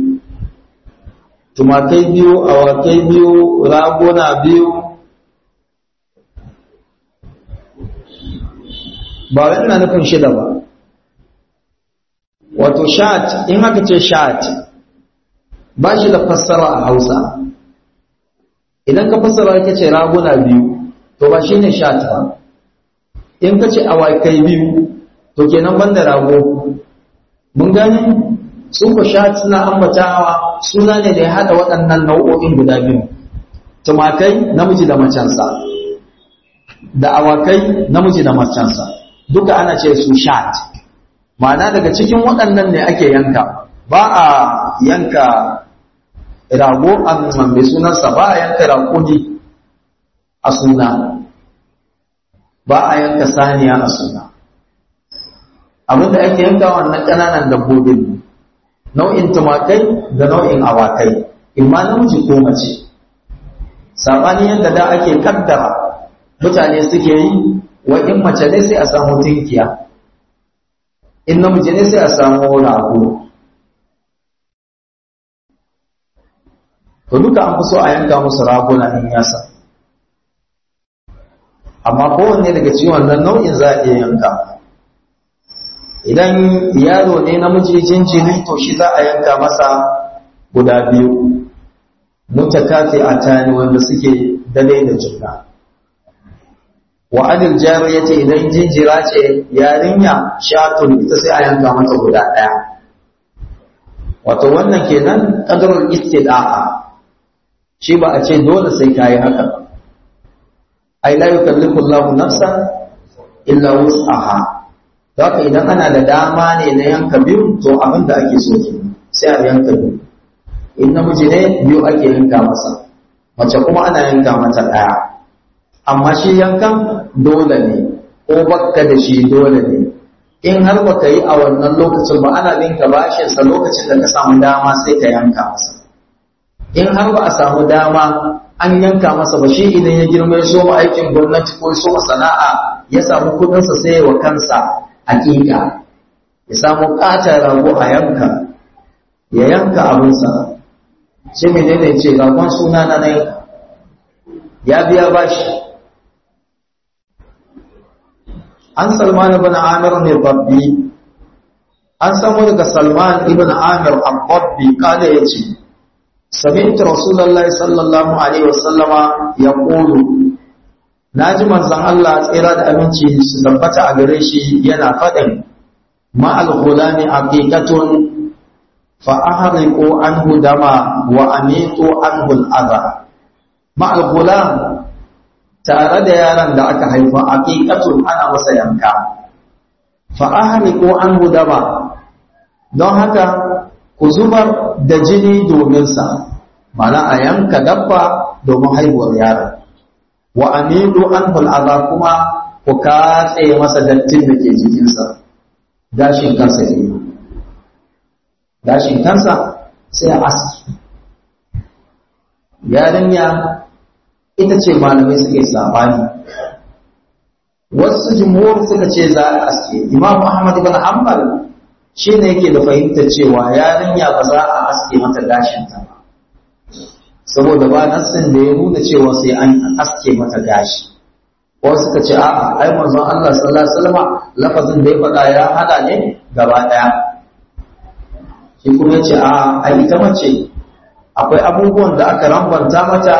Speaker 1: tumakai biyu awakai biyu raguna biyu ba wai ina nufin shida ba wato shat in haka ce shat ba shi da fassara a hausa idan ka fassara ka ce raguna biyu to ba shi ne shat ba in ka ce awakai biyu to kenan ban da rago mun gani su ko shat suna ambatawa suna ne da ya haɗa waɗannan nau'o'in guda biyu tumakai namiji da macensa da awakai namiji da macensa duka ana ce su shat ma'ana daga cikin waɗannan ne ake yanka ba a yanka rago a mai sunansa ba a yanka raƙuni a suna ba a yanka saniya a suna abinda ake yanka wannan ƙananan dabbobin nau'in tumakai da nau'in awakai imma namiji ko mace saɓani yadda da ake kaddara mutane suke yi wa in mace ne sai a samu tinkiya in namiji ne sai a samu rago to duka an fi so a yanka musu raguna in yasa amma kowanne daga cikin wannan nau'in za a iya yanka idan yaro ne namiji jinjiri to shi za a yanka masa guda biyu mutakafi a tani wanda suke dalai da juna wa anil jariyati idan jinjira ce yarinya shatun ita sai a yanka mata guda ɗaya wato wannan kenan qadarul istida'a shi ba a ce dole sai kayi haka ai la yukallifu Allahu nafsan illa wus'aha haka idan ana da dama ne na yanka biyu to abin da ake so ke sai a yanka biyu in namiji ne biyu ake yanka masa mace kuma ana yanka mata ɗaya amma shi yankan dole ne ko bakka da shi dole ne in har baka yi a wannan lokacin ba ana binka bashinsa lokacin da ka samu dama sai ka yanka masa in har ba a samu dama an yanka masa ba shi idan ya girma ya soma aikin gwamnati ko ya soma sana'a ya samu kudinsa sai wa kansa hakika ya samu ƙatar rago a yanka ya yanka abinsa shi menene ce ragon suna na na yanka ya biya bashi an salman ibn amir ne babbi an samu daga salman ibn amir al-babbi kada ya ce سمعت رسول الله صلى الله عليه وسلم يقول naji manzon Allah tsira da aminci su tabbata a gare shi yana faɗin ma al-ghulami aqiqatun fa ahriqu anhu dama wa amitu anhu al-adha ma al-ghulam tare da yaron da aka haifa aqiqatun ana masa yanka fa ahriqu an dama don haka ku zubar da jini domin sa mana a yanka dabba domin haihuwar yaron wa amidu an hul'aza kuma ku katse masa dattin da ke jikinsa gashin kansa ke gashin kansa sai a aski yarinya ita ce malamai suke sabani wasu jumhur suka ce za a aske imam ahmad ibn hanbal shi ne yake da fahimtar cewa yarinya ba za a aske mata gashinta ba saboda ba nassin da ya nuna cewa sai an aske mata gashi wasu suka ce a'a ai manzon Allah sallallahu alaihi wasallam lafazin da ya faɗa ya hada ne gaba ɗaya shi kuma ya ce a ai ita mace akwai abubuwan da aka rambanta mata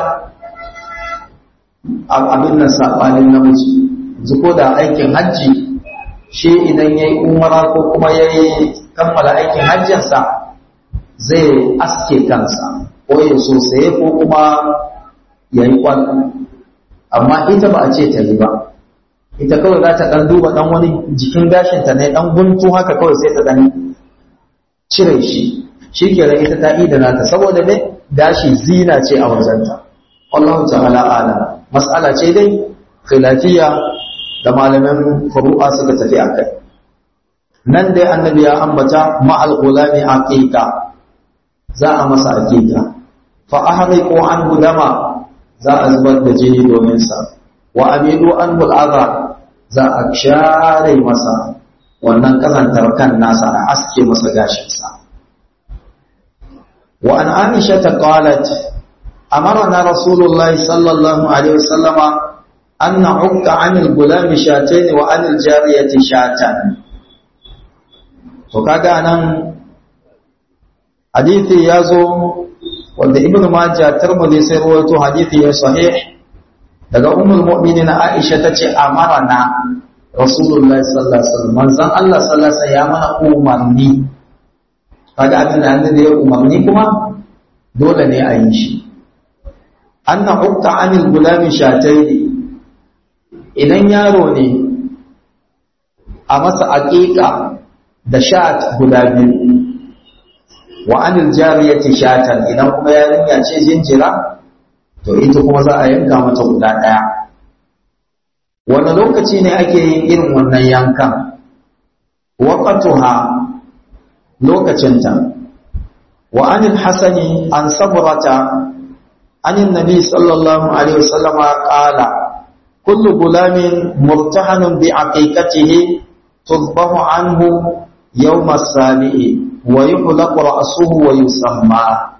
Speaker 1: abin nan saɓanin namiji yanzu ko da aikin hajji shi idan ya yi umara ko kuma ya yi kammala aikin hajjinsa zai aske kansa ko ya sosai ko kuma ya yi kwan amma ita ba a ce ta yi ba ita kawai za ta ɗan duba ɗan wani jikin gashinta ne ɗan guntu haka kawai sai ta ɗan cire shi shi ke ita ta da nata saboda ne gashi zina ce a wajenta Allah ta'ala ala mas'ala ce dai khilafiyya da malaman furu'a suka tafi akai nan dai annabi ya ambata ma'al gulami aqiqa za a masa aqiqa fa ahriqu an dama za a zubar da jini domin sa wa amidu an al'adha za a share masa wannan kazantar kan nasa a aske masa gashin sa wa an aisha ta qalat amarna rasulullahi sallallahu alaihi wasallama an na'ukka 'anil gulami shatayn wa 'anil jariyati shatan to kaga nan hadithi yazo wanda ibn majah tirmidhi sai rawaito hadithi ya sahih daga ummul mu'minin aisha tace amarna rasulullahi sallallahu alaihi wasallam manzon Allah sallallahu alaihi wasallam ya mana umarni kaga abin da annabi ya umarni kuma dole ne a yi shi anna hukka anil gulami shataini idan yaro ne a masa aqiqa da shat guda biyu wa anil jariyati shatan idan kuma yarinya ce jinjira to ita kuma za a yanka mata guda daya wani lokaci ne ake yin irin wannan yankan waqatuha lokacinta wa anil hasani an sabrata anin nabi sallallahu alaihi wasallama qala kullu gulamin murtahanun bi aqiqatihi tudbahu anhu yawm as-sabi'i wa yuhlaqu ra'suhu wa yusamma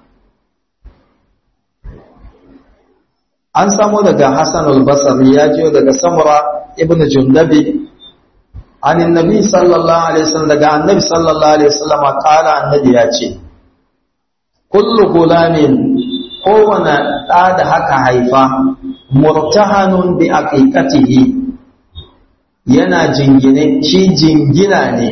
Speaker 1: an samu daga Hassan al-Basri ya jiyo daga Samura ibn Jundabi an annabi sallallahu alaihi wasallam daga annabi sallallahu alaihi wasallam kala annabi ya ce kullu gulamin kowane ɗa da haka haifa murtahanun bi aqiqatihi yana jingine shi jingina ne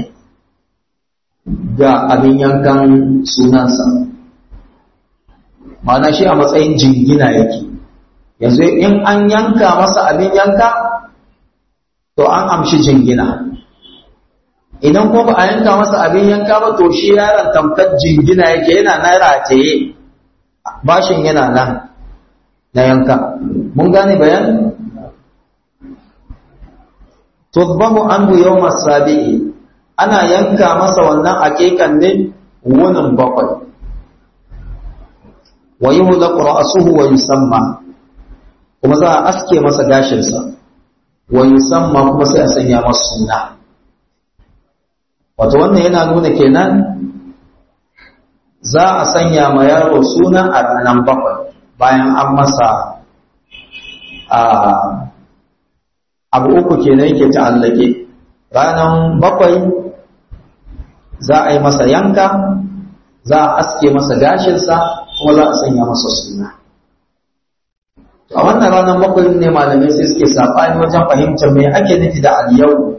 Speaker 1: ga abin yankan sunansa ma'ana shi a matsayin jingina yake yanzu in an yanka masa abin yanka to an amshi jingina idan kuma ba a yanka masa abin yanka ba to shi yaron tamkar jingina yake yana na rataye bashin yana nan na yanka mun gane bayan tudbahu anhu yawm as-sabi'i ana yanka masa wannan aqiqan ne wunin bakwai wa yuhlaqu ra'suhu wa yusamma kuma za a aske masa gashinsa wa yusamma kuma sai a sanya masa suna wato wannan yana nuna kenan za a sanya ma yaro suna a ranar bakwai bayan an masa abu uku kenan yake ta'allake ranar bakwai za a yi masa yanka za a aske masa gashinsa kuma za a sanya masa suna a wannan ranar bakwai ne malamai sai suke saɓani wajen fahimtar mai ake nufi da aliyau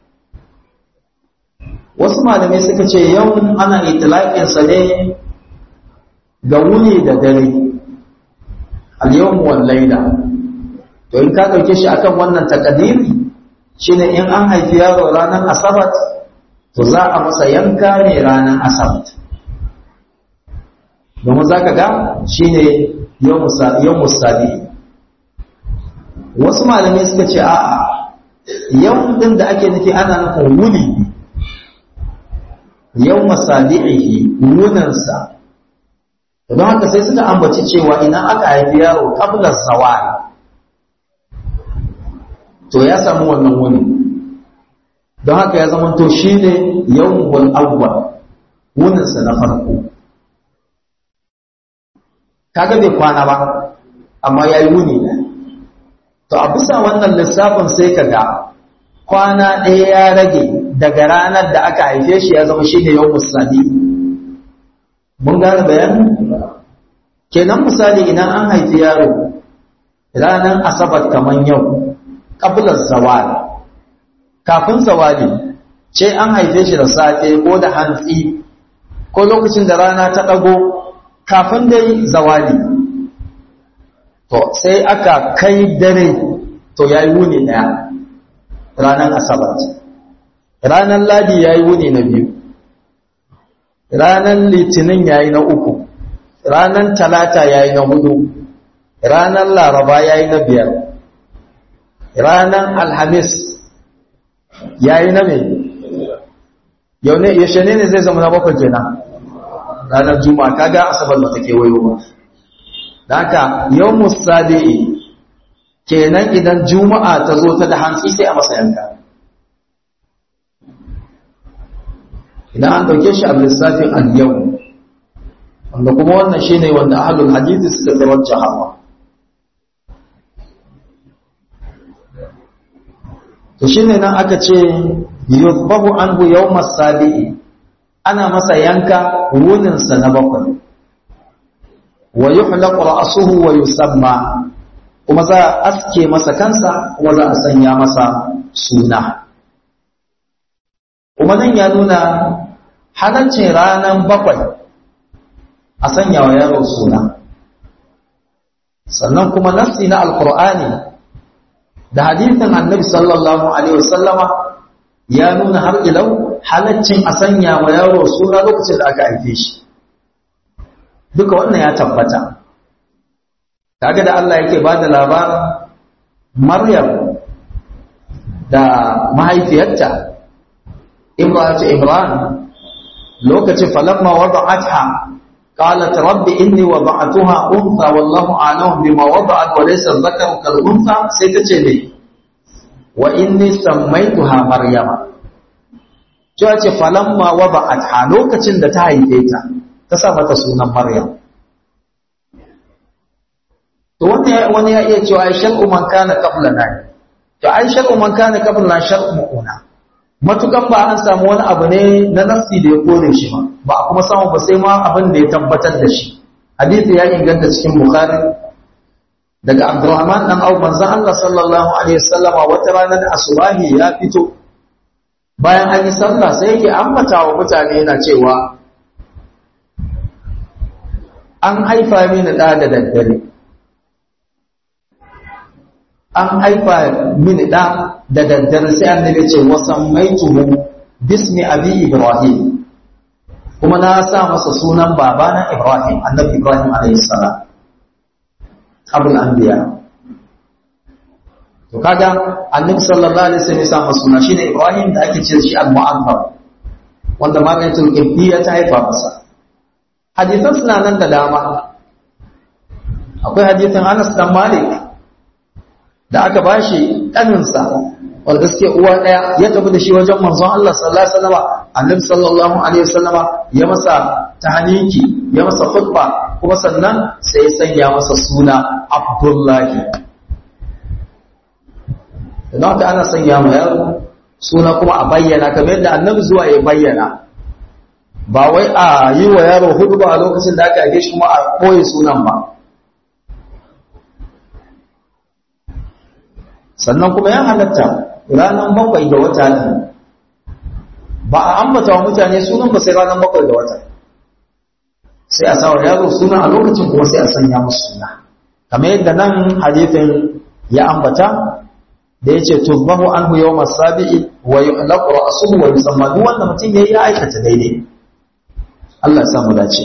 Speaker 1: wasu malamai suka ce yau ana itilaƙinsa ne ga wuni da dare al-yawm wal layla to in ka ɗauke shi akan wannan takadiri shine in an haifi yaro ranar asabat to za a masa yanka ne ranar asabat domin za ka ga shine yau musabi wasu malamai suka ce a'a yau din da ake nufi ana nufin wuni yau masabi'ihi wunansa don haka sai suka ambaci cewa idan aka haifi yaro kablar zawal to ya samu wannan wuni don haka ya zama to shi ne yawon awwal wuninsa na farko kaga bai kwana ba amma ya yi wuni ne to a bisa wannan lissafin sai ka ga kwana ɗaya ya rage daga ranar da aka haife shi ya zama shi ne yau musali mun gane bayanin kenan misali idan an haifi yaro ranar asabar kamar yau ƙabilar zawali kafin zawali ce an haife shi da safe ko da hantsi ko lokacin da rana ta ɗago kafin dai zawali to sai aka kai dare to ya yi wuni ɗaya ranar asabar ranar ladi ya yi wuni na biyu ranar litinin ya yi na uku ranar talata ya yi na hudu ranar laraba ya yi na biyar ranar alhamis ya yi na mai yau ne yaushe ne ne zai zama na bakwai kenan ranar juma'a kaga asabar ba ta kewayo ba da haka yau musadi'i kenan idan juma'a ta zo ta da hantsi sai a masa yanka idan an dauke shi a lissafin al-yau wanda kuma wannan shine wanda ahlul hadisi suka tarajja hawa to shine nan aka ce yuzbahu anhu yawm as-sabi'i ana masa yanka wunin sa na bakwai wa yuhlaq ra'suhu wa yusamma kuma za a aske masa kansa kuma za a sanya masa suna kuma nan ya nuna halaccin ranar bakwai a sanya wa yaro suna sannan kuma nafsi na alkur'ani da hadithin annabi sallallahu alaihi wasallama ya nuna har ilau halaccin a sanya wa yaro suna lokacin da aka haife shi duka wannan ya tabbata kaga da Allah yake bada labarin Maryam da mahaifiyarta Imratu Imran lokacin falamma wada'atha qalat rabbi inni wada'tuha untha wallahu a'lamu bima wada'at wa laysa dhakaru kal untha sai tace ne wa inni sammaytuha maryama cewa ce falamma wada'atha lokacin da ta haife ta ta sa mata sunan maryam to wani ya iya cewa ai shar'u man kana qablana to ai shar'u man kana qablana shar'u mu'una matukan ba an samu wani abu ne na nafsi da ya kore shi ba ba a kuma samu ba sai ma abin da ya tabbatar da shi hadisi ya inganta cikin bukhari daga abdurrahman dan au manzon Allah sallallahu alaihi wasallam wata rana da asubahi ya fito bayan an yi sallah sai yake ambata wa mutane yana cewa an haifa mini da da daddare an haifa mini ɗa da daddare sai annabi ce wasan maituhu bismi abi ibrahim kuma na sa masa sunan babana ibrahim annabi ibrahim alayhi salam abul anbiya to kaga annabi sallallahu alaihi wasallam ya sa masa suna shine ibrahim da ake ce shi al-mu'azzam wanda magatul ibdiya ta haifa masa hadisan suna nan da dama akwai hadisin Anas dan Malik da aka bashi ɗaninsa wanda suke uwa ɗaya ya tafi da shi wajen manzon Allah sallallahu alaihi wasallama annabi sallallahu alaihi wasallama ya masa tahniki ya masa khutba kuma sannan sai ya sanya masa suna Abdullahi don haka ana sanya ma yaro suna kuma a bayyana kamar yadda annabi zuwa ya bayyana ba wai a yi wa yaro hudu ba a lokacin da aka haife shi kuma a ɓoye sunan ba sannan kuma ya halatta ranar bakwai da wata ne ba a ambata wa mutane sunan ba sai ranar bakwai da wata sai a sawa yaro suna a lokacin kuma sai a sanya musu suna kamar yadda nan hadithin ya ambata da yace tubahu anhu yawm as-sabi'i wa yuhlaqu ra'suhu wa yusamma duk wanda mutum yayi ya aikata daidai Allah ya sa mu dace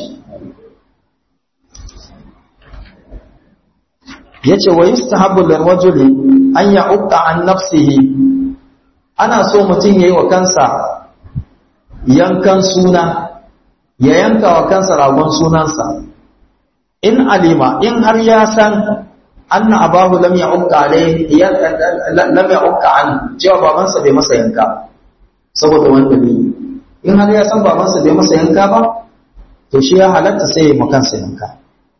Speaker 1: yace wa yustahabbu lirrajuli an ya'uqqa an nafsihi ana so mutum yayi wa kansa yankan suna ya yanka wa kansa ragon sunansa in alima in har ya san anna abahu lam ya'uqqa alayhi lam ya'uqqa an cewa babansa bai masa yanka saboda wanda ne in har ya san babansa bai masa yanka ba to shi ya halatta sai ya makansa yanka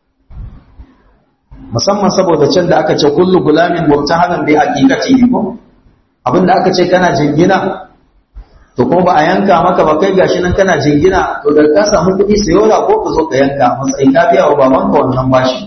Speaker 1: musamman saboda can da aka ce kullu gulamin mubtahanan bi haqiqati ko abinda aka ce kana jingina to kuma ba a yanka maka ba kai gashi nan kana jingina to da ka samu kuɗi sayo da ko ka zo ka yanka matsayin ka biya wa babanka wannan bashi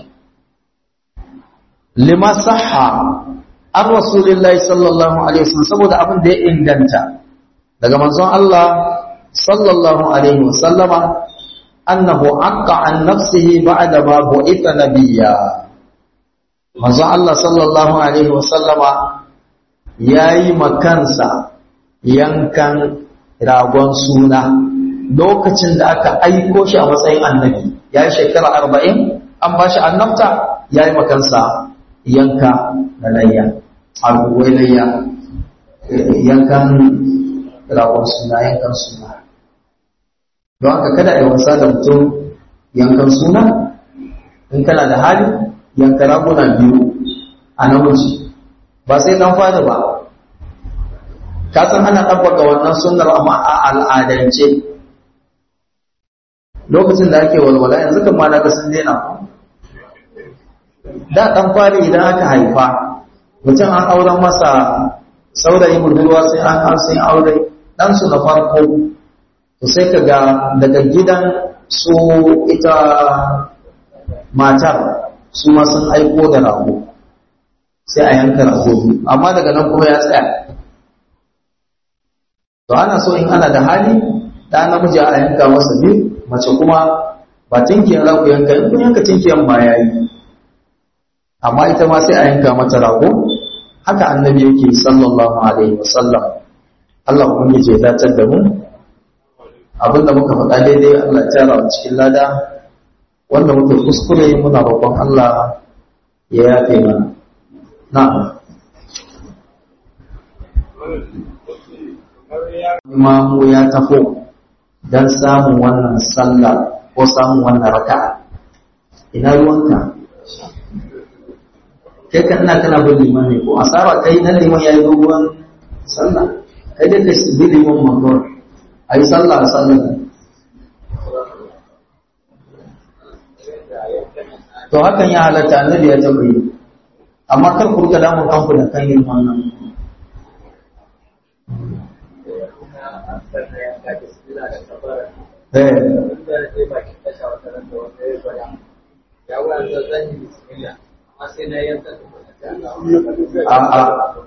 Speaker 1: lima sahha an rasulillahi sallallahu alaihi wasallam saboda abin da ya inganta daga manzon Allah sallallahu alaihi wasallama annahu aqqa an nafsihi ba'da ma bu'itha nabiyya manzon Allah sallallahu alaihi wasallama yayi makansa yankan ragon suna lokacin da aka aiko shi a matsayin annabi yayi shekara 40 an bashi annabta yayi makansa yanka da layya abubuwai layya yankan ragon suna yankan suna don haka kada a yi wasa da mutum yankan suna in kana da hali yanka raguna biyu a namiji ba sai dan fada ba ka san ana ɗabbaka wannan sunnar amma a al'adance lokacin da ake walwala yanzu kan ma na ga sun daina da ɗan fari idan aka haifa mutum an auren masa saurayi budurwa sai an an sai aure ɗansu na farko to sai ka ga daga gidan su ita matar su ma sun aiko da rago sai a yanka rago amma daga nan kuma ya tsaya to ana so in ana da hali da namiji a yanka masa biyu mace kuma ba tinkiyar za ku yanka in kun yanka tinkiyar ma ya yi amma ita ma sai a yanka mata rago haka annabi yake sallallahu alaihi wasallam Allah kuma ya datar da mu abinda muka faɗa daidai Allah ya tara mu cikin lada wanda muka kuskure muna roƙon Allah ya yafe mana na'am imamu ya tafo don samun wannan sallah ko samun wannan raka'a ina ruwanka kai kan ina kana bin liman ne ko asara kai nan liman yayi doguwan sallah kai da kai bi liman makon ayi sallah a sallah to hakan ya halatta annabi ya taɓa yi amma kar ku rika damun kanku da kan yin wannan A'a.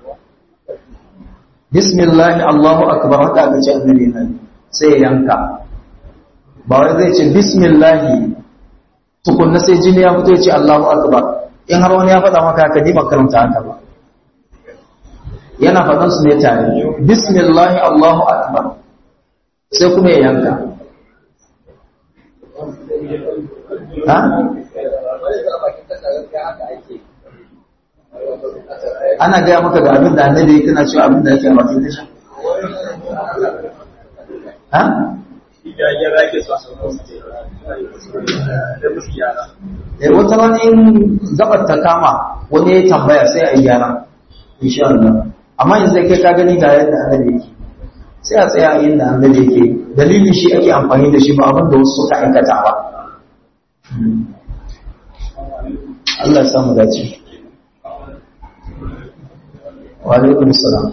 Speaker 1: Bismillah Allahu akbar haka aka ce annabi nan sai ya yanka. Ba wai zai ce bismillah tukunna sai jini ya fito ya ce Allahu akbar. In har wani ya faɗa maka haka ni makaranta haka ba. Yana faɗan su ne tare. Bismillah Allahu akbar. Sai kuma ya yanka. Ha? ana gaya maka ga abin da annabi kana cewa abin da yake a bakin tasha ha eh wata wani in gabar ta kama wani ya tambaya sai a yi gyara insha Allah amma yanzu kai ka gani ga yadda annabi yake sai a tsaya a yadda annabi yake dalilin shi ake amfani da shi ba abin da wasu suka aikata ba Allah ya samu dace Walaikun salam.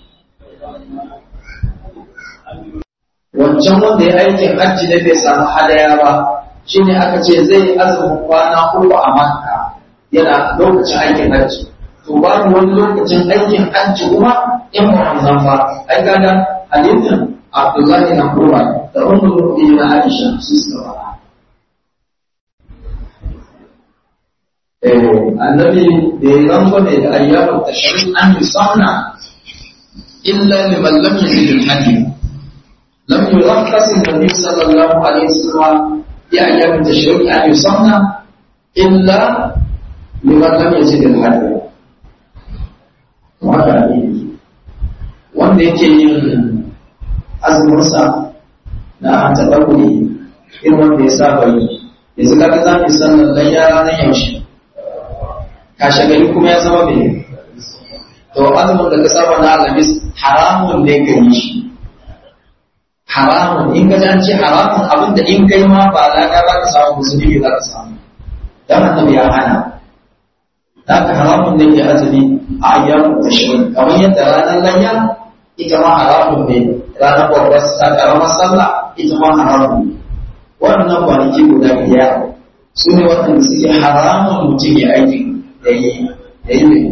Speaker 1: Wancan wanda ya aikin hajji da bai samu hadaya ba, shi ne aka ce zai azumin kwana uku a Makka yana lokacin aikin hajji. To babu wani lokacin aikin hajji kuma in ba wannan ba, ai kaga hadisin Abdullahi na Umar da Ummul Mu'minin Aisha su suka fara. annabi da ya rango ne da ayyamu tashrik an yusanna illa liman lam yajid al-hadi lam yurakhas an-nabi sallallahu alaihi wasallam ya ayyamu tashrik an yusanna illa liman lam yajid al-hadi wanda ne wanda yake yin azuminsa na taɓarɓuri irin wanda ya saba yi yanzu kaga za mu sannan dan ya ranar yaushe kashe gari kuma ya zama mai to azumin da ka saba na alamis haramun ne ka yi shi haramun in ka ji an ce haramun abin da in kai ma ba lada za ka samu musulmi za ka samu dan annabi ya hana za ka haramun ne ke azumi a ayyamu tashirin kamar yadda ranar layya ita ma haramun ne ranar babbar karamar sallah ita ma haramun ne wannan kwanaki guda biyar su ne waɗanda suke haramun mutum ya aiki da yi da yi mai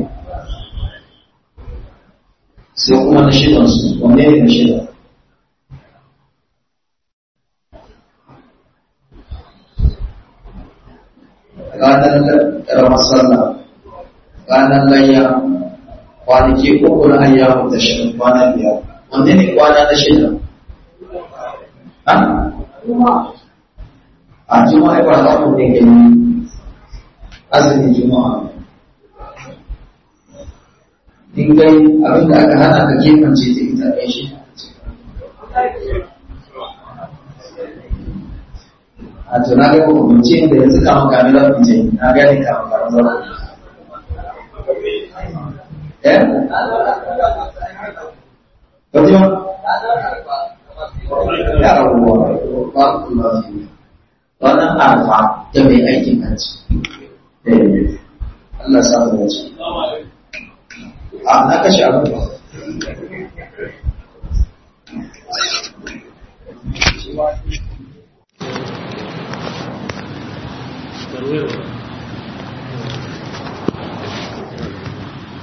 Speaker 1: sai kuma na shidan su wanne ne na shida ranar karamar sallah ranar layya kwanaki uku na ayyamu da shirin kwana biyar wanne ne kwana na shida a juma'a ba za mu ne gani azumin juma'a in gai abin da aka hana ka kefance ta ita ɗaya shi a tuna ga hukumce da yanzu kama kamilar fice na gani kama kamilar eh? Wajen? Ya rabuwa, ba kuma fiye. ranar arfa da mai aikin hajji. Allah sa mu wace. A na kashe abu ba.
Speaker 2: Barwero.